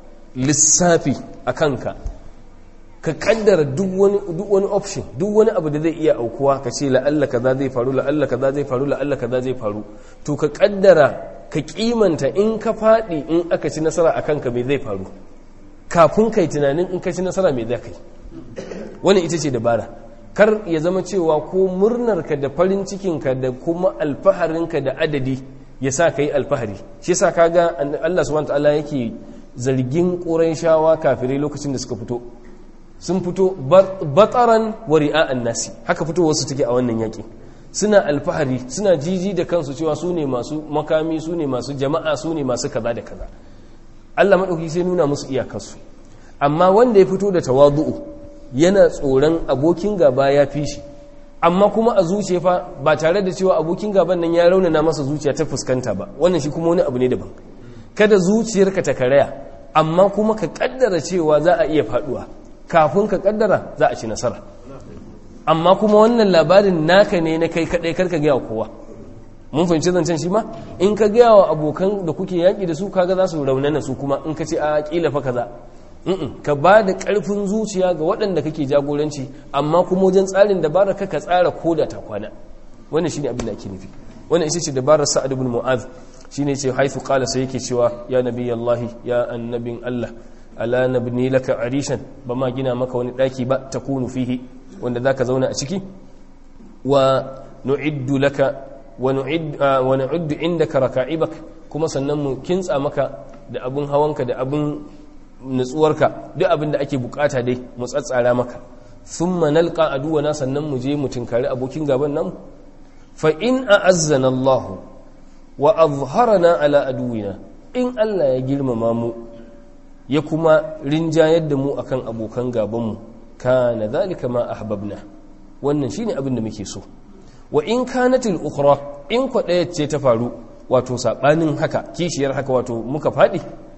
lissafi a kanka ka kaddara duk wani option duk wani abu da zai iya aukuwa ka ce la'alla kaza zai faru la'alla kaza zai faru la'alla kaza zai faru to ka kaddara ka kimanta in ka faɗi in aka ci nasara a kanka me zai faru kafin kai tunanin in ka ci nasara me za ka yi wani ita ce dabara kar ya zama cewa ko murnarka da farin cikinka da kuma alfaharinka da adadi ya sa ka yi alfahari shi sa kaga Allah subhanahu ta'ala yake zargin shawa kafirai lokacin da suka fito sun fito bataran wa ri'a'an nasi haka fito wasu take a wannan yaki suna alfahari suna jiji da kansu cewa su ne masu makami su ne masu jama'a su ne masu kaza da kaza Allah madauki sai nuna musu iyakarsu amma wanda ya fito da tawadu'u yana tsoron abokin gaba ya fi shi amma kuma a zuciya fa ba tare da cewa abokin gaban nan ya raunana masa zuciya ta fuskanta ba wannan shi kuma wani abu ne daban kada zuciyarka ta karaya amma kuma ka kaddara cewa za a iya faduwa kafin ka kaddara za a ci nasara amma kuma wannan labarin naka ne na kai kadai karka gaya kowa mun fahimci zancen shi ma in ka gaya wa abokan da kuke yaƙi da su kaga za su raunana su kuma in ka ce a kila fa kaza ka ba da ƙarfin zuciya ga waɗanda kake jagoranci amma kuma wajen tsarin dabara ka ka tsara ko da ta kwana wannan shine abin da ake nufi wannan ita ce dabarar sa'ad ibn mu'adh shine ce haifu qala sai yake cewa ya nabiyallahi ya annabin Allah ala nabni laka arishan ba ma gina maka wani daki ba takunu fihi wanda zaka zauna a ciki wa nu'iddu laka wa nu'id wa nu'iddu indaka raka'ibak kuma sannan mu kintsa maka da abun hawanka da abun nutsuwarka duk abin da ake bukata dai mu tsatsara maka thumma nalqa aduwana sannan mu je mu tinkari abokin gaban nan fa in a'azzana Allah wa azharana ala aduwina in Allah ya girmama mu ya kuma rinjayar da mu akan abokan gaban mu kana zalika ma ahbabna wannan shine abin da muke so wa in kanatil ukhra in ko ce ta faru wato sabanin haka kishiyar haka wato muka fadi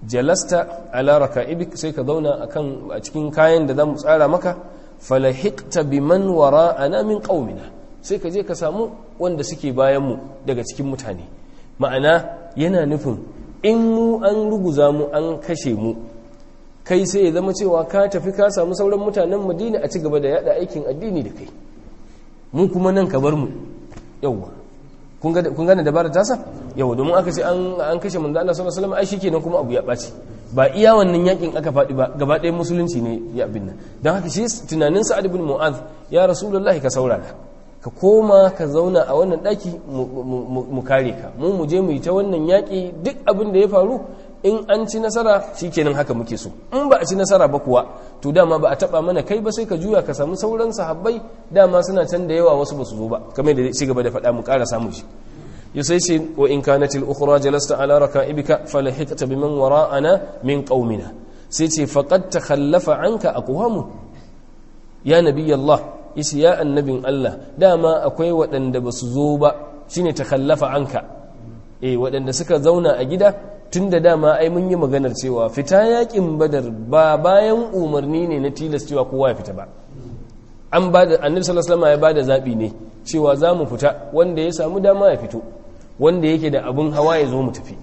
jalasta ala raka'ibik sai ka zauna akan a cikin kayan da zamu tsara maka falahiqta biman wara'ana min qaumina sai ka je ka samu wanda suke bayan mu daga cikin mutane ma'ana yana nufin in mu an ruguza mu an kashe mu kai sai ya zama cewa ka tafi ka samu sauran mutanen madina a ci gaba da yada aikin addini da kai mu kuma nan ka bar mu yawwa kun gane dabarar tasa yawwa domin aka ce an kashe manzo Allah sallallahu alaihi wasallam ai shikenan kuma abu ya ɓaci ba iya wannan yakin aka faɗi ba gaba ɗaya musulunci ne ya abin nan don haka shi tunanin sa'ad ibn mu'adh ya rasulullahi ka saurara ka koma ka zauna a wannan ɗaki mu kare ka mu mu je mu yi ta wannan yaƙi duk abin da ya faru in an ci nasara shikenan haka muke so in ba a ci nasara ba kuwa to dama ba a taba mana kai ba sai ka juya ka samu sauran sahabbai dama suna can da yawa wasu ba su zo ba kamar da ci gaba da faɗa mu ƙara samu shi ya sai ce wa in kanatil ukhra jalasta ala raka'ibika falahiqta biman wara'ana min qaumina sai ce faqad takhallafa anka aqwamu ya nabiyallah yace ya annabin Allah dama akwai waɗanda ba su zo ba shine takhallafa anka eh waɗanda suka zauna a gida tun da dama ai mun yi maganar cewa fita yakin badar ba bayan umarni ne na tilas cewa kowa ya fita ba an ba da annabi sallallahu alaihi wasallam ya bada zabi ne cewa za mu fita wanda ya samu dama ya fito wanda yake da abun hawa ya zo mu tafi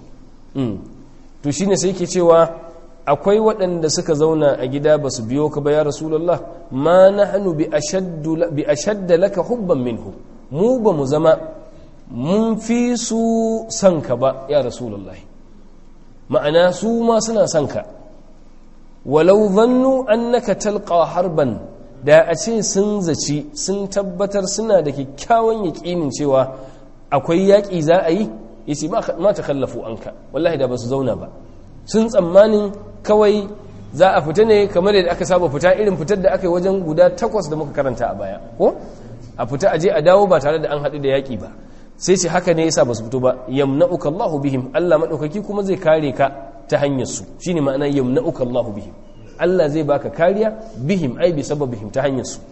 to shine sai yake cewa akwai waɗanda suka zauna a gida ba su biyo ka ba ya rasulullah ma nahnu bi ashaddu bi ashadda laka hubban minhu mu ba mu zama mun fi su son ka ba ya rasulullah ma'ana su ma suna son ka walau zannu annaka talqa harban da a ce sun zaci sun tabbatar suna da kyakkyawan yaƙinin cewa akwai yaƙi za a yi yace ma ta kallafu anka wallahi da ba su zauna ba sun tsammanin kawai za a fita ne kamar yadda aka saba fita irin fitar da aka yi wajen guda takwas da muka karanta a baya ko a fita aje a dawo ba tare da an haɗu da yaƙi ba sai ce haka ne yasa ba su fito ba yamna'uka Allahu bihim Allah madaukaki kuma zai kare ka ta hanyar su shine ma'ana yamna'uka Allahu bihim Allah zai baka kariya bihim ai bi sababihim ta hanyar su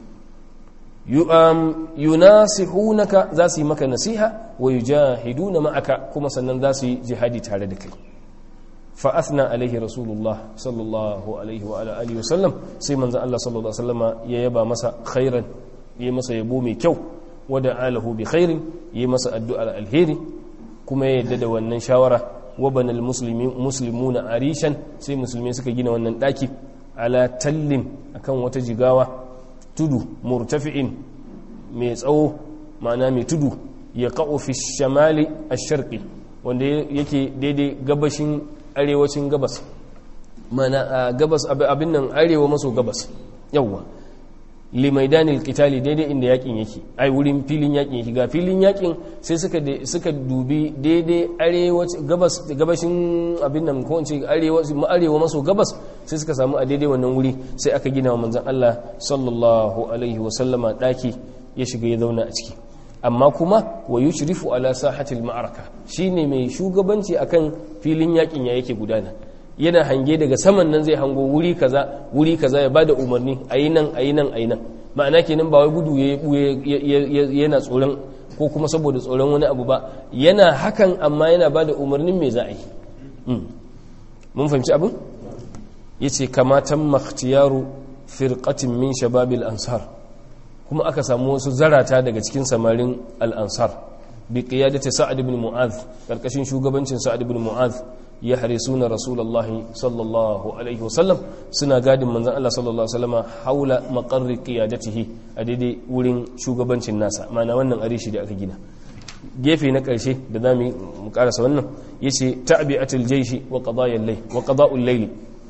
yunasihunaka za su yi maka nasiha wa yujahiduna ma'aka kuma sannan za su yi jihadi tare da kai fa athna alaihi rasulullah sallallahu alaihi wa ala alihi wa sallam sai manzo Allah sallallahu alaihi wa sallama ya yaba masa khairan ya masa yabo mai kyau wada alahu bi khairin yi masa addu'ar alheri kuma ya yadda da wannan shawara wa banal muslimuna arishan sai musulmi suka gina wannan daki ala tallin akan wata jigawa tudu murtafi'in mai tsawo ma'ana mai tudu ya ka'o fi shamali ash-sharqi wanda yake daidai gabashin arewacin gabas mana gabas abin nan arewa maso gabas yawwa limaidanil qitali daidai inda yakin yake ai wurin filin yakin yake ga filin yakin sai suka suka dubi daidai arewaci gabas gabashin abin nan ko ince arewa arewa maso gabas sai suka samu a daidai wannan wuri sai aka gina wa manzon Allah sallallahu alaihi wa sallama daki ya shiga ya zauna a ciki amma kuma wa yushrifu ala sahatil ma'araka shine mai shugabanci akan filin yakin ya yake gudana yana hange daga saman nan zai hango wuri kaza wuri kaza ya bada umarni ayi nan ayi nan ayi nan ma'ana kenan ba wai gudu yana tsoron ko kuma saboda tsoron wani abu ba yana hakan amma yana bada umarnin me za a yi mun fahimci abin yace kamatan makhtiyaru firqatin min shababil ansar kuma aka samu wasu zarata daga cikin samarin al-ansar bi qiyadati sa'ad ibn mu'adh karkashin shugabancin sa'ad ibn mu'adh ya harisuna rasulullahi sallallahu alaihi wasallam suna gadin manzan Allah sallallahu alaihi wasallama haula maqarri qiyadatihi a daidai wurin shugabancin nasa mana wannan arishi da aka gina gefe na karshe da zamu mu karasa wannan yace ta'bi'atul jayshi wa qada'il layl wa qada'ul layl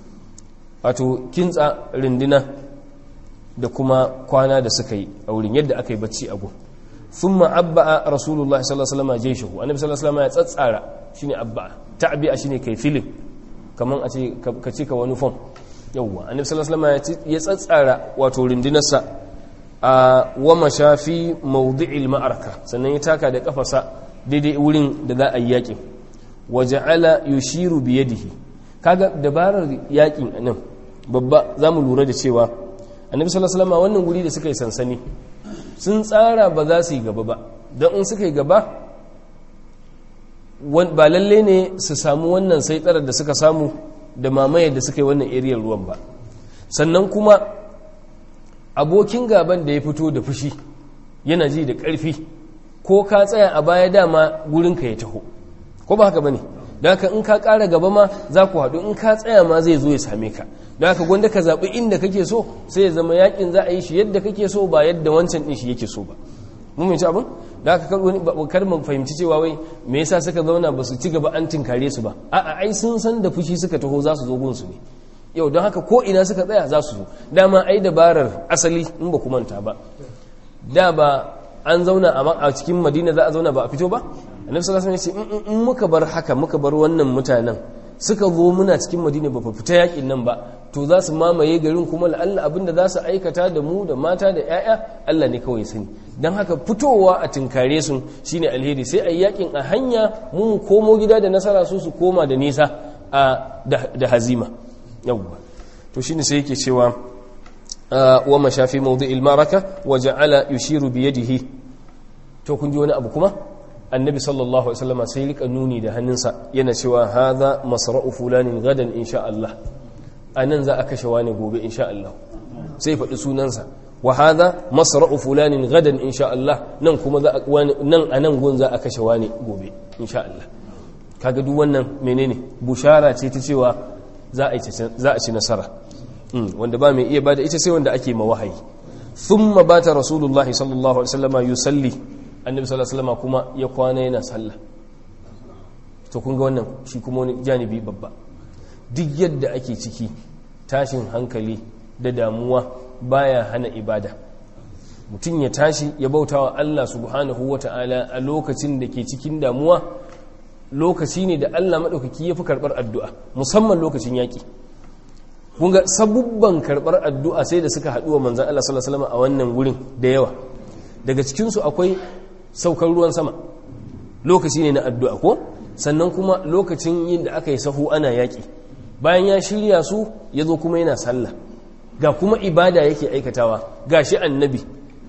wato kintsa rindina da kuma kwana da suka yi a wurin yadda aka yi bacci a gun thumma abba'a rasulullahi sallallahu alaihi wasallama jayshahu annabi sallallahu alaihi wasallama ya tsatsara shine abba'a ta'bi'a shine kai filin kaman a ce ka cika wani fom yawwa annabi sallallahu alaihi wasallam ya tsatsara wato rindinarsa a wa mashafi mawdi'il ma'araka sannan ya taka da kafasa daidai wurin da za a yi yakin wa ja'ala yushiru bi yadihi kaga dabarar yakin nan babba zamu lura da cewa annabi sallallahu alaihi wasallam wannan guri da suka yi sansani sun tsara ba za su yi gaba ba don in suka yi gaba ba lalle ne su samu wannan sai tsarar da suka samu da mamaye da suka yi wannan ariyar ruwan ba sannan kuma abokin gaban da ya fito da fushi yana ji da ƙarfi ko ka tsaya a baya dama gurinka ya taho ko ba haka ba ne da haka in ka ƙara gaba ma za ku haɗu in ka tsaya ma zai zo ya same ka da haka gwanda ka zaɓi inda kake so sai ya zama yakin za a yi shi yadda kake so ba yadda wancan ɗin shi yake so ba mun mai abin da aka kar mu fahimci cewa wai me yasa suka zauna ba su ci gaba an tinkare su ba a'a ai sun san da fushi suka taho za su zo gun su ne yau don haka ko ina suka tsaya za su zo dama ai dabarar asali in ba ku manta ba da ba an zauna a cikin madina za a zauna ba a fito ba annabi sallallahu alaihi wasallam ya ce in muka bar haka muka bar wannan mutanen suka zo muna cikin madina ba fita yakin nan ba to za su mamaye garin kuma la'alla abinda za su aikata da mu da mata da 'ya'ya Allah ne kawai sani don haka fitowa a tinkare su shine alheri sai a yakin a hanya mu komo gida da nasara su su koma da nisa da hazima yawwa to shine sai yake cewa wa mashafi mawdi'il maraka wa ja'ala yushiru bi yadihi to kun ji wani abu kuma annabi sallallahu alaihi wasallam sai rika nuni da hannunsa yana cewa hadha masra'u fulanin gadan insha Allah anan za a kashe wani gobe insha Allah sai faɗi sunansa wa hadha masra'u fulanin gadan insha Allah nan kuma za a wani nan anan gun za a kashe wani gobe insha Allah kaga duk wannan menene bushara ce ta cewa za a za a ci nasara wanda ba mai iya bada ita sai wanda ake ma wahayi thumma bata rasulullahi sallallahu alaihi wasallam yusalli annabi sallallahu alaihi wasallam kuma ya kwana yana sallah to kun ga wannan shi kuma wani janibi babba duk yadda ake ciki tashin hankali da damuwa baya hana ibada mutum ya tashi ya bautawa Allah subhanahu wata'ala a lokacin da ke cikin damuwa lokaci ne da Allah maɗaukaki ya fi karɓar addu'a musamman lokacin yaƙi kunga sabubban karɓar addu'a sai da suka haɗu wa manzan Allah sallallahu Alaihi wasallam a wannan wurin da yawa daga cikinsu akwai saukar ruwan sama lokaci ne na addu'a ko sannan kuma lokacin yin da aka yi sahu ana yaƙi bayan ya shirya su ya zo kuma yana sallah ga kuma ibada yake aikatawa ga shi annabi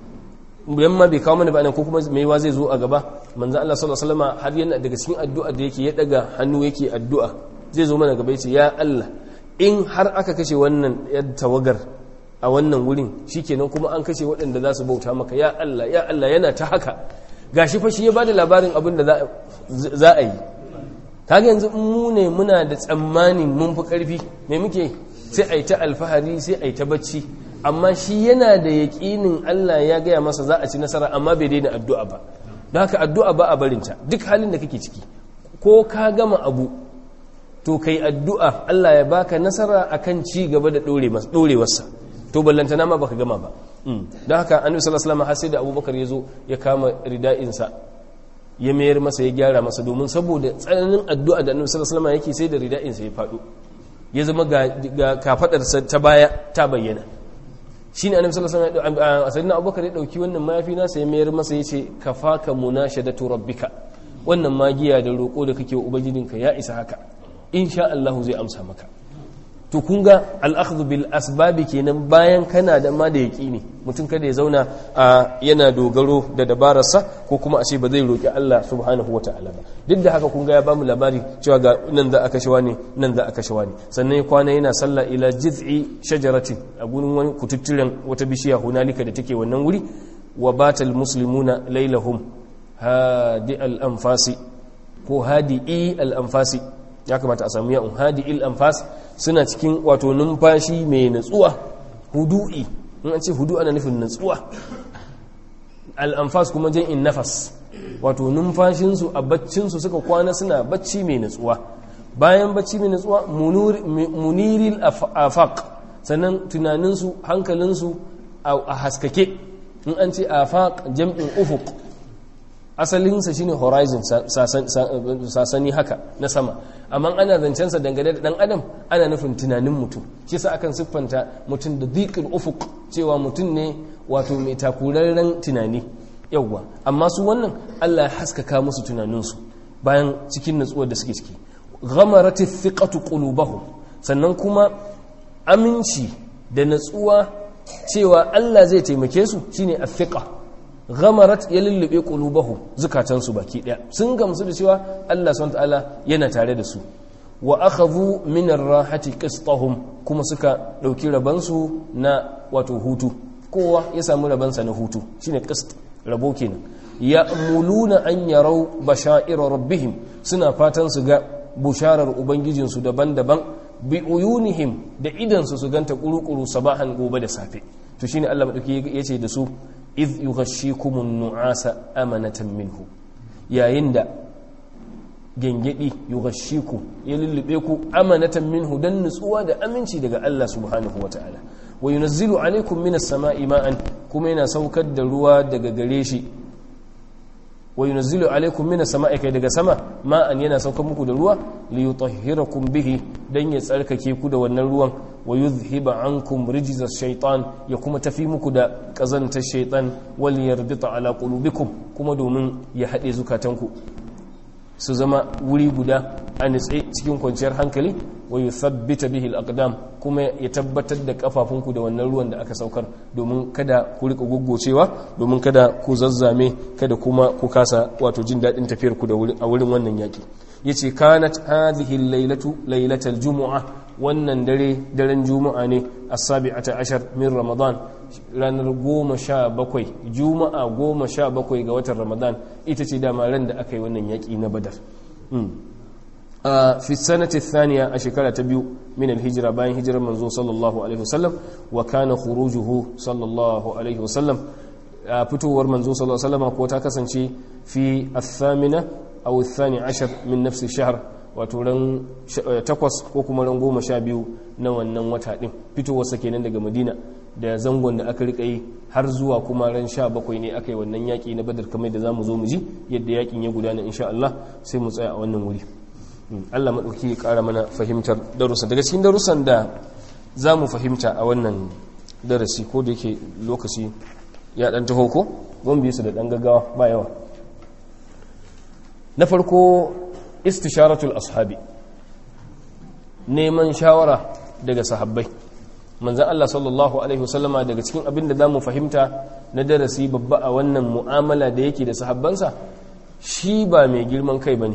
yan ma bai kawo mana ba ko kuma maiwa zai zo a gaba manzo Allah sallallahu alaihi wasallam har yana daga cikin addu'a da yake ya daga hannu yake addu'a zai zo mana gaba yace ya Allah in har aka kashe wannan yar tawagar a wannan wurin shikenan kuma an kashe waɗanda za su bauta maka ya Allah ya Allah yana ta haka gashi fa shi ya bada labarin abin da za a yi kaga yanzu mu ne muna da tsammanin mun fi karfi me muke sai a yi ta alfahari sai a yi ta bacci amma shi yana da yaƙinin Allah ya gaya masa za a ci nasara amma bai daina addu'a ba don haka addu'a ba a barinta duk halin da kake ciki ko ka gama abu to kai addu'a Allah ya baka nasara akan ci gaba da ɗorewarsa to ballantana ma baka gama ba don haka annabi sallallahu alaihi wasallam har sai da abubakar ya zo ya kama rida'insa ya mayar masa ya gyara masa domin saboda tsananin addu'a da annabi sallallahu alaihi wasallam yake sai da rida'insa ya faɗo ya zama ga kafadarsa ta baya ta bayyana shine annabi sallallahu alaihi wasallam sayyidina abubakar ya dauki wannan mayafi nasa ya mayar masa yace kafaka munashadatu rabbika wannan magiya da roko da kake wa ubangijinka ya isa haka insha Allah zai amsa maka to kun ga al'akhdhu bil asbabi kenan bayan kana da ma da yaqini mutum kada ya zauna a yana dogaro da dabararsa ko kuma a ce ba zai roki Allah subhanahu wataala ba duk da haka kun ga ya bamu labari cewa ga nan za a kashe wani nan za a kashe wani sannan ya kwana yana sallah ila jiz'i shajaratin a gurin wani kututturen wata bishiya hunalika da take wannan wuri wa batal muslimuna lailahum hadi al anfasi ko hadi al anfasi ya kamata a samu ya'un hadi il anfas suna cikin wato numfashi mai natsuwa hudu'i in an ce hudu ana nufin natsuwa al'amfas kuma jan in nafas wato numfashinsu a baccinsu suka kwana suna bacci mai natsuwa bayan bacci mai natsuwa muniril afaq sannan tunaninsu hankalinsu a haskake in an ce afaq jam'in ufuk asalinsa shine horizon sasani haka na sama amma ana zancensa dangane da dan adam ana nufin tunanin mutum shi sa akan siffanta mutum da dhiqil ufuq cewa mutum ne wato mai takurarren tunani yawwa amma su wannan Allah ya haskaka musu tunaninsu bayan cikin natsuwar da suke ciki ghamarati thiqatu qulubahum sannan kuma aminci da natsuwa cewa Allah zai taimake su shine athiqa ghamarat ya lullube qulubahum zukatansu baki daya sun gamsu da cewa Allah subhanahu ta'ala yana tare da su wa akhadhu min ar-rahati qistahum kuma suka dauki rabansu na wato hutu kowa ya samu rabansa na hutu shine qist rabo kenan ya'muluna an yarau bashaira rabbihim suna fatan su ga busharar ubangijinsu daban-daban bi uyunihim da idansu su ganta kuru-kuru sabahan gobe da safe to shine Allah madauki yace da su iz yughashshikumun nu'asa amanatan minhu yayin da gengedi yughashshiku ya lullube ku amanatan minhu dan nutsuwa da aminci daga Allah subhanahu wataala wa yunazzilu alaikum minas sama'i ma'an kuma yana saukar da ruwa daga gare shi wa yunazzilu alaikum minas sama'i kai daga sama ma'an yana saukar muku da ruwa li yutahhirakum bihi dan ya tsarkake ku da wannan ruwan wa yuzhiba ankum rijza shaitan ya kuma tafi muku da kazantar shaitan wal yarbita ala qulubikum kuma domin ya hade zukatanku su zama wuri guda a nitse cikin kwanciyar hankali wa yuthabbita bihi al-aqdam kuma ya tabbatar da kafafunku da wannan ruwan da aka saukar domin kada ku rika goggocewa domin kada ku zazzame kada kuma ku kasa wato jin dadin tafiyar ku da a wurin wannan yaki yace kanat hadhihi al-lailatu lailatal jumu'a wannan dare daren juma'a ne as-sabi'ata ashar min ramadan ranar goma sha bakwai juma'a goma sha bakwai ga watan ramadan ita ce dama ran da aka yi wannan yaƙi na badar fi sanati thaniya a shekara ta biyu min alhijira bayan hijirar manzo sallallahu alaihi wasallam wa kana khurujuhu sallallahu alaihi wasallam fitowar manzo sallallahu alaihi wasallam ko ta kasance fi athamina aw athani ashar min nafsi shahr wato ran takwas ko kuma ran goma sha biyu na wannan wata din fitowarsa kenan daga madina da zangon da aka rika yi har zuwa kuma ran sha bakwai ne aka yi wannan yaƙi na badar kamar da za mu zo mu ji yadda yaƙin ya gudana insha Allah sai mu tsaya a wannan wuri Allah maɗauki ya ƙara mana fahimtar darussa daga cikin darussan da za mu fahimta a wannan darasi ko da yake lokaci ya ɗan taho ko zan bi su da ɗan gaggawa ba yawa na farko istisharatul ashabi neman shawara daga sahabbai manzan Allah sallallahu Alaihi wasallama daga cikin abin da za mu fahimta na darasi babba a wannan mu'amala da yake da sahabbansa shi ba mai girman kai ba ne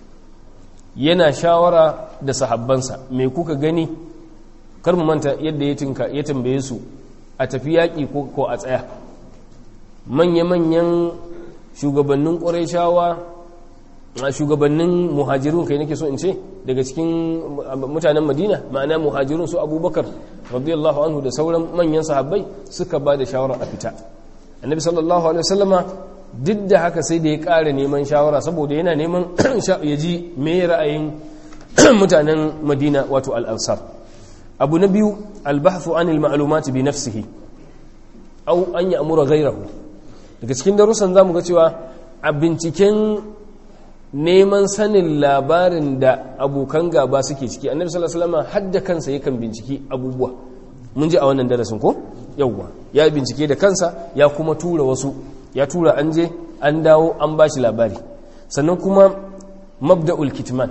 yana shawara da sahabbansa mai kuka gani kar mu manta yadda ya tambaye su a tafi yaƙi ko a tsaya manya-manyan shugabannin ƙwarai shawa a shugabannin muhajirun kai nake so in ce daga cikin mutanen madina ma'ana muhajirun su abubakar radiyallahu anhu da sauran manyan sahabbai suka ba da shawara a fita annabi sallallahu alaihi wasallama duk da haka sai da ya ƙara neman shawara saboda yana neman ya ji me ra'ayin mutanen madina wato al'ansar abu na biyu albahthu anil ma'lumati bi nafsihi aw an ya'mura ghayrahu daga cikin darussan zamu ga cewa a binciken neman sanin labarin da abokan gaba suke ciki annabi sallallahu alaihi wasallam hadda kansa yakan binciki abubuwa mun ji a wannan darasin ko yawwa ya bincike da kansa ya kuma tura wasu ya tura an je an dawo an bashi labari sannan kuma mabda'ul kitman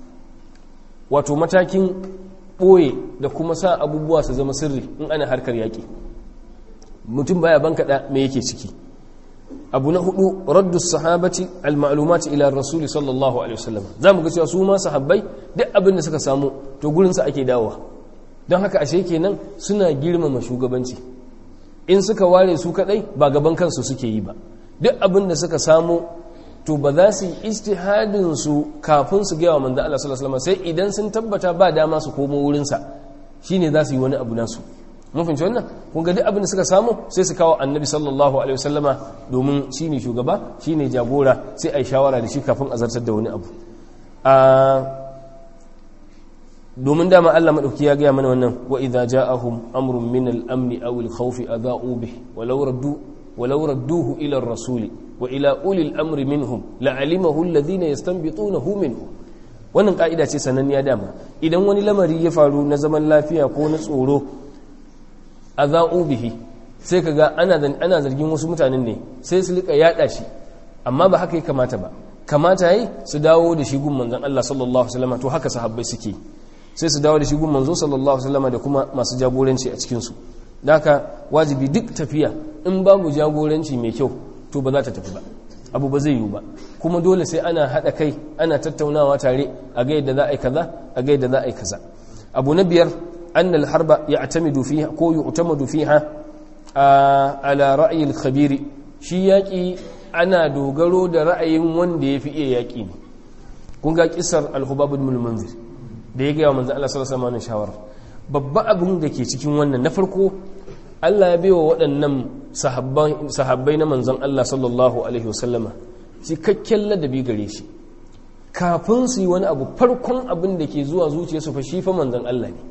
wato matakin ɓoye da kuma sa abubuwa su zama sirri in ana harkar yaƙi mutum baya bankaɗa me yake ciki abu na hudu raddu sahabati al-ma'lumati ila rasuli sallallahu alaihi wasallam zamu ga cewa su ma sahabbai duk abin da suka samu to gurin sa ake dawowa don haka ashe kenan suna girmama shugabanci in suka ware su kadai ba gaban kansu suke yi ba duk abin da suka samu to ba za su yi ijtihadin su kafin su ga wa manzo Allah sallallahu alaihi wasallam sai idan sun tabbata ba dama su komo wurin sa shine za su yi wani abu nasu mun fahimci wannan kun ga duk abin da suka samu sai su kawo annabi sallallahu alaihi wasallama domin shine shugaba shine jagora sai ai shawara da shi kafin a zartar da wani abu a domin dama Allah madauki ya ga mana wannan wa idza ja'ahum amrun min al-amn aw al-khawf adha'u bih walau raddu walau radduhu ila ar-rasul wa ila ulil amri minhum la'alimahu alladhina yastanbitunahu minhum wannan ka'ida ce sananniya dama idan wani lamari ya faru na zaman lafiya ko na tsoro a za'u bihi sai ka ga ana zargin wasu mutanen ne sai su lika yada shi amma ba haka ya kamata ba kamata yi su dawo da shi gun manzon Allah sallallahu alaihi wasallam to haka sahabbai suke sai su dawo da shi gun manzo sallallahu alaihi wasallam da kuma masu jagoranci a cikin su haka wajibi duk tafiya in babu jagoranci mai kyau to ba za ta tafi ba abu ba zai yiwu ba kuma dole sai ana haɗa kai ana tattaunawa tare a ga yadda za a yi kaza a ga yadda za a yi kaza abu na biyar annal harba ya'tamidu fiha ko yu'tamadu fiha ala ra'yil khabiri shi yaƙi ana dogaro da ra'ayin wanda ya fi iya yaƙi ne kun ga kisar al-hubab ibn munzir da ya ga manzo Allah sallallahu alaihi wasallam shawara babba abin da ke cikin wannan na farko Allah ya baiwa waɗannan sahabbai na manzon Allah sallallahu alaihi wasallama cikakken ladabi gare shi kafin su yi wani abu farkon abin da ke zuwa zuciyarsu fa shi fa manzon Allah ne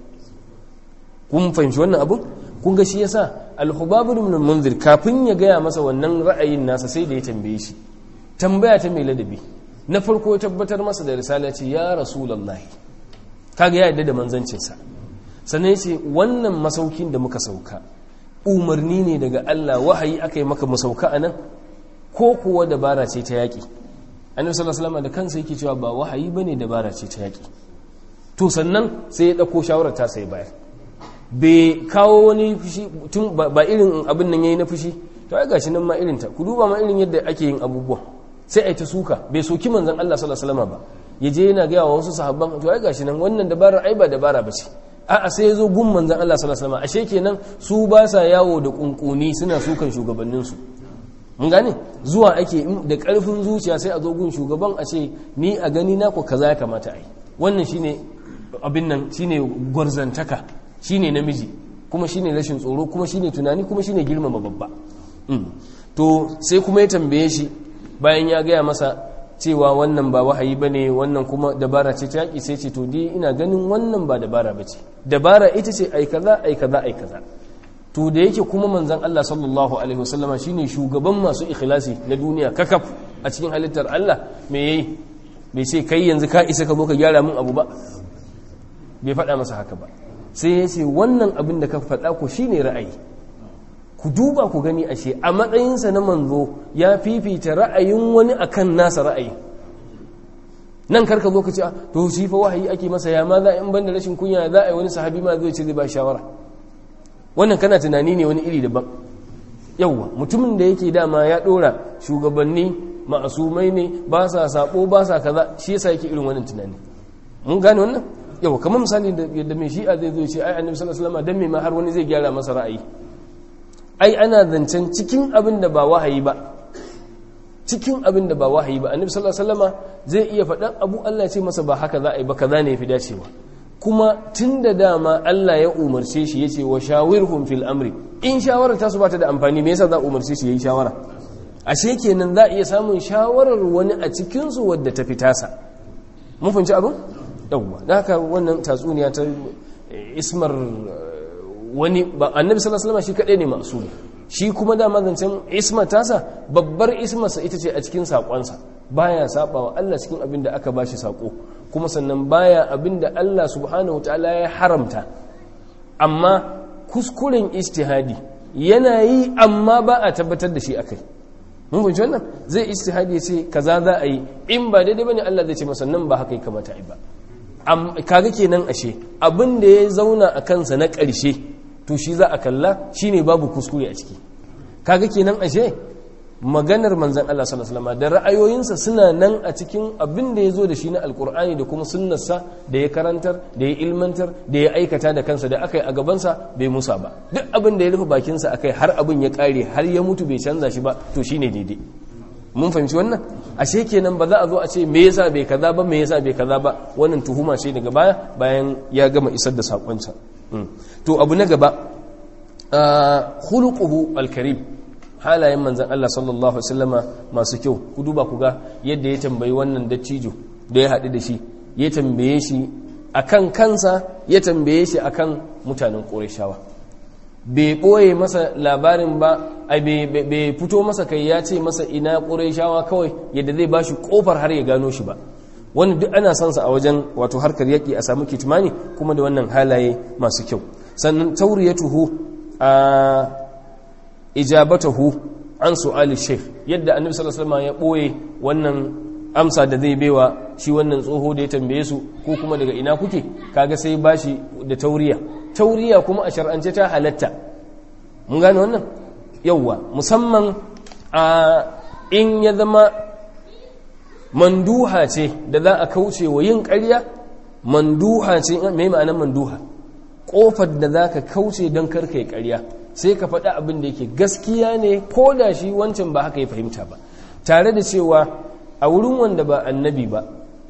kun fahimci wannan abu kun ga shi yasa al-hubab ibn munzir kafin ya gaya masa wannan ra'ayin nasa sai da ya tambaye shi tambaya ta mai ladabi na farko ya tabbatar masa da risala ce ya rasulullahi kaga ya yadda da manzancinsa sannan ya ce wannan masaukin da muka sauka umarni ne daga Allah wahayi aka yi maka masauka a nan ko kuwa dabara ce ta yaƙi annabi sallallahu alaihi wasallam da kansa yake cewa ba wahayi bane dabara ce ta yaƙi to sannan sai ya dauko shawarar ta sai bayar bai kawo wani fushi tun ba irin abin nan yayi na fushi to ai gashi nan ma irin ta ku duba ma irin yadda ake yin abubuwa sai ai ta suka bai soki manzon Allah sallallahu alaihi wasallam ba yaje yana ga wasu sahabban to ai gashi nan wannan dabara ai ba dabara bace a'a sai ya zo gun manzan Allah sallallahu alaihi wasallam ashe kenan su ba sa yawo da kunkuni suna sukan shugabannin su mun gane zuwa ake da karfin zuciya sai a zo gun shugaban a ce ni a gani na ko kaza ya kamata a yi wannan shine abin nan shine gwarzantaka shine namiji kuma shine rashin tsoro kuma shine tunani kuma shine girmama babba to sai kuma ya tambaye shi bayan ya gaya masa cewa wannan ba wahayi bane wannan kuma dabara ce ta yaki sai ce to dai ina ganin wannan ba dabara bace dabara ita ce ai kaza ai kaza ai kaza to da yake kuma manzon Allah sallallahu alaihi wasallama shine shugaban masu ikhlasi na duniya kakaf a cikin halittar Allah me yayi bai sai kai yanzu ka isa ka zo ka gyara min abu ba bai faɗa masa haka ba sai ya ce wannan abin da ka faɗa ko shine ra'ayi ku duba ku gani ashe a matsayinsa na manzo ya fifita ra'ayin wani akan nasa ra'ayi nan karka zo ka ce to shi fa wahayi ake masa ya ma za in banda rashin kunya za a yi wani sahabi ma zai ce zai ba shawara wannan kana tunani ne wani iri daban yauwa mutumin da yake dama ya dora shugabanni ma'asumai ne ba sa sabo ba sa kaza shi yasa yake irin wannan tunani mun gane wannan yauwa kamar misali da yadda mai shi'a zai zo ce ai annabi sallallahu alaihi wasallam dan me ma har wani zai gyara masa ra'ayi ai ana zancen cikin abin da ba wahayi ba cikin abin da ba wahayi ba annabi sallallahu alaihi wasallama zai iya faɗan abu Allah ce masa ba haka za a yi ba kaza ne yafi dacewa kuma tunda dama Allah ya umarce shi yace wa shawirhum fil amri in shawara ta su bata da amfani me yasa za a umarce shi yayi shawara ashe kenan za a iya samun shawarar wani a cikin su wadda ta fitasa mun fahimci abin yawwa da haka wannan tatsuniya ta ismar wani ba annabi sallallahu alaihi wasallam shi kadai ne masumi shi kuma da mazancin isma tasa babbar ismarsa ita ce a cikin sakonsa baya sabawa Allah cikin abin da aka bashi sako kuma sannan baya abin da Allah subhanahu wataala ya haramta amma kuskuren ijtihadi yana yi amma ba a tabbatar da shi akai mun fahimci wannan zai ijtihadi ya ce kaza za a yi in ba daidai bane Allah zai ce masa nan ba haka ya kamata a yi ba kaga kenan ashe abin da ya zauna a kansa na ƙarshe to shi za a kalla shine babu kuskure a ciki kaga kenan ashe maganar manzan Allah sallallahu alaihi wasallam da ra'ayoyinsa suna nan a cikin abin da ya zo da shi na alkur'ani da kuma sunnarsa da ya karantar da ya ilmantar da ya aikata da kansa da aka yi a gabansa bai musa ba duk abin da ya rufe bakinsa akai har abin ya kare har ya mutu bai canza shi ba to shine daidai mun fahimci wannan ashe kenan ba za a zo a ce me yasa bai kaza ba me yasa bai kaza ba wannan tuhuma ce daga baya bayan ya gama isar da sakonsa to abu na gaba khuluquhu alkarim halayen manzon Allah sallallahu alaihi wasallama masu kyau ku duba ku ga yadda ya tambayi wannan dattijo da ya haɗu da shi ya tambaye shi akan kansa ya tambaye shi akan mutanen Qurayshawa bai ɓoye masa labarin ba a bai fito masa kai ya ce masa ina ƙuraishawa kawai yadda zai ba shi ƙofar har ya gano shi ba wani duk ana sansa a wajen wato harkar yaƙi a samu kitmani kuma da wannan halaye masu kyau sannan tauriyatuhu a ijabatahu an su'ali sheikh yadda annabi sallallahu alaihi wasallam ya ɓoye wannan amsa da zai baiwa shi wannan tsoho da ya tambaye su ko kuma daga ina kuke kaga sai bashi da tauriya tauriya kuma a shar'ance ta halatta mun gane wannan yauwa musamman a in ya zama manduha ce da za a kauce wa yin ƙarya manduha ce mai ma'anar manduha ƙofar da za ka kauce don karka yi ƙarya sai ka faɗi abin da yake gaskiya ne ko da shi wancan ba haka ya fahimta ba tare da cewa a wurin wanda ba annabi ba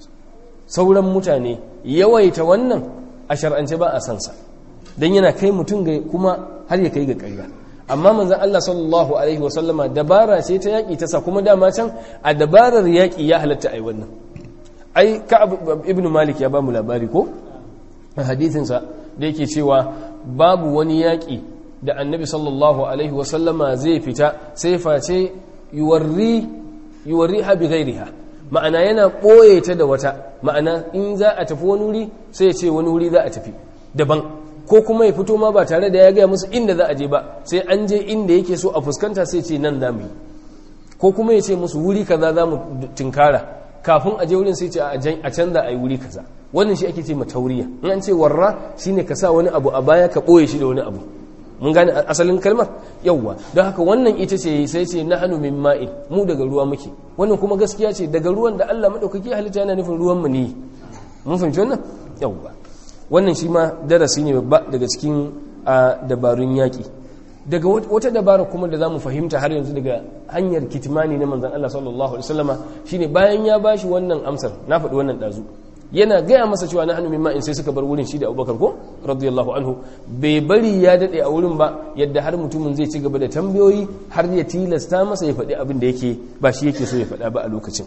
sauran mutane yawaita wannan a shar'ance ba a sansa don yana kai mutum ga kuma har ya kai ga ƙarya amma manzan Allah sallallahu alaihi wasallama dabara ce ta yaƙi ta sa kuma dama can a dabarar yaƙi ya halatta a yi wannan ai ka ibn malik ya ba mu labari ko a hadithinsa da yake cewa babu wani yaƙi da annabi sallallahu alaihi wasallama zai fita sai face yuwarri yuwarri ha bi ghairiha ma'ana yana ɓoye ta da wata ma'ana in za a tafi wani wuri sai ya ce wani wuri za a tafi daban ko kuma ya fito ma ba tare da ya gaya musu inda za a je ba sai an je inda yake so a fuskanta sai ce nan za mu yi ko kuma ya ce musu wuri kaza za mu tinkara kafin a je wurin sai ce a canza a yi wuri kaza wannan shi ake ce matauriya in an ce warra shine ka sa wani abu a baya ka ɓoye shi da wani abu mun gane asalin kalmar yauwa don haka wannan ita ce sai ce na hannu min ma'in mu daga ruwa muke wannan kuma gaskiya ce daga ruwan da Allah maɗaukaki halitta yana nufin ruwan mu ne mun fahimci wannan yauwa wannan shi ma darasi ne babba daga cikin dabarun yaƙi daga wata dabara kuma da za mu fahimta har yanzu daga hanyar kitimani na manzan Allah sallallahu alaihi wasallama shine bayan ya bashi wannan amsar na faɗi wannan ɗazu yana gaya masa cewa na hannu min ma'in sai suka bar wurin shi da abubakar ko radiyallahu anhu bai bari ya daɗe a wurin ba yadda har mutumin zai ci gaba da tambayoyi har ya tilasta masa ya faɗi abin da yake ba shi yake so ya faɗa ba a lokacin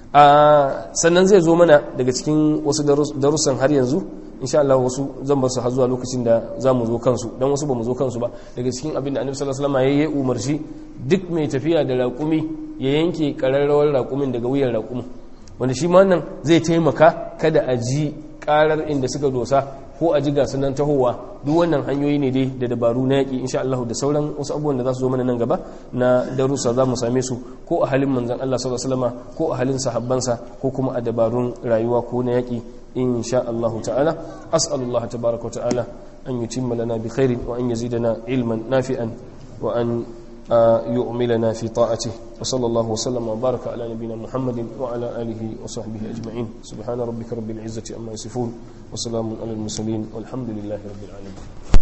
sannan zai zo mana daga cikin wasu darussan har yanzu insha Allah wasu zan bar su har zuwa lokacin da za mu zo kansu don wasu ba mu zo kansu ba daga cikin abin da annabi sallallahu alaihi wasallam ya yi umarci duk mai tafiya da raƙumi ya yanke ƙararrawar raƙumin daga wuyan raƙumin wanda shi ma wannan zai taimaka kada a ji karar inda suka dosa ko a ji gasu nan tahowa duk wannan hanyoyi ne dai da dabaru na yaƙi insha Allah da sauran wasu abubuwan da za su zo mana nan gaba na darussa za mu same su ko a halin manzon Allah sallallahu alaihi wasallam ko a halin sahabbansa ko kuma a dabarun rayuwa ko na yaƙi insha Allah ta'ala as'alullah tabaaraka wa ta'ala an yutimma lana bi khairin wa an yazidana ilman nafi'an wa an يؤملنا في طاعته وصلى الله وسلم وبارك على نبينا محمد وعلى آله وصحبه أجمعين سبحان ربك رب العزة أما يصفون وسلام على المرسلين والحمد لله رب العالمين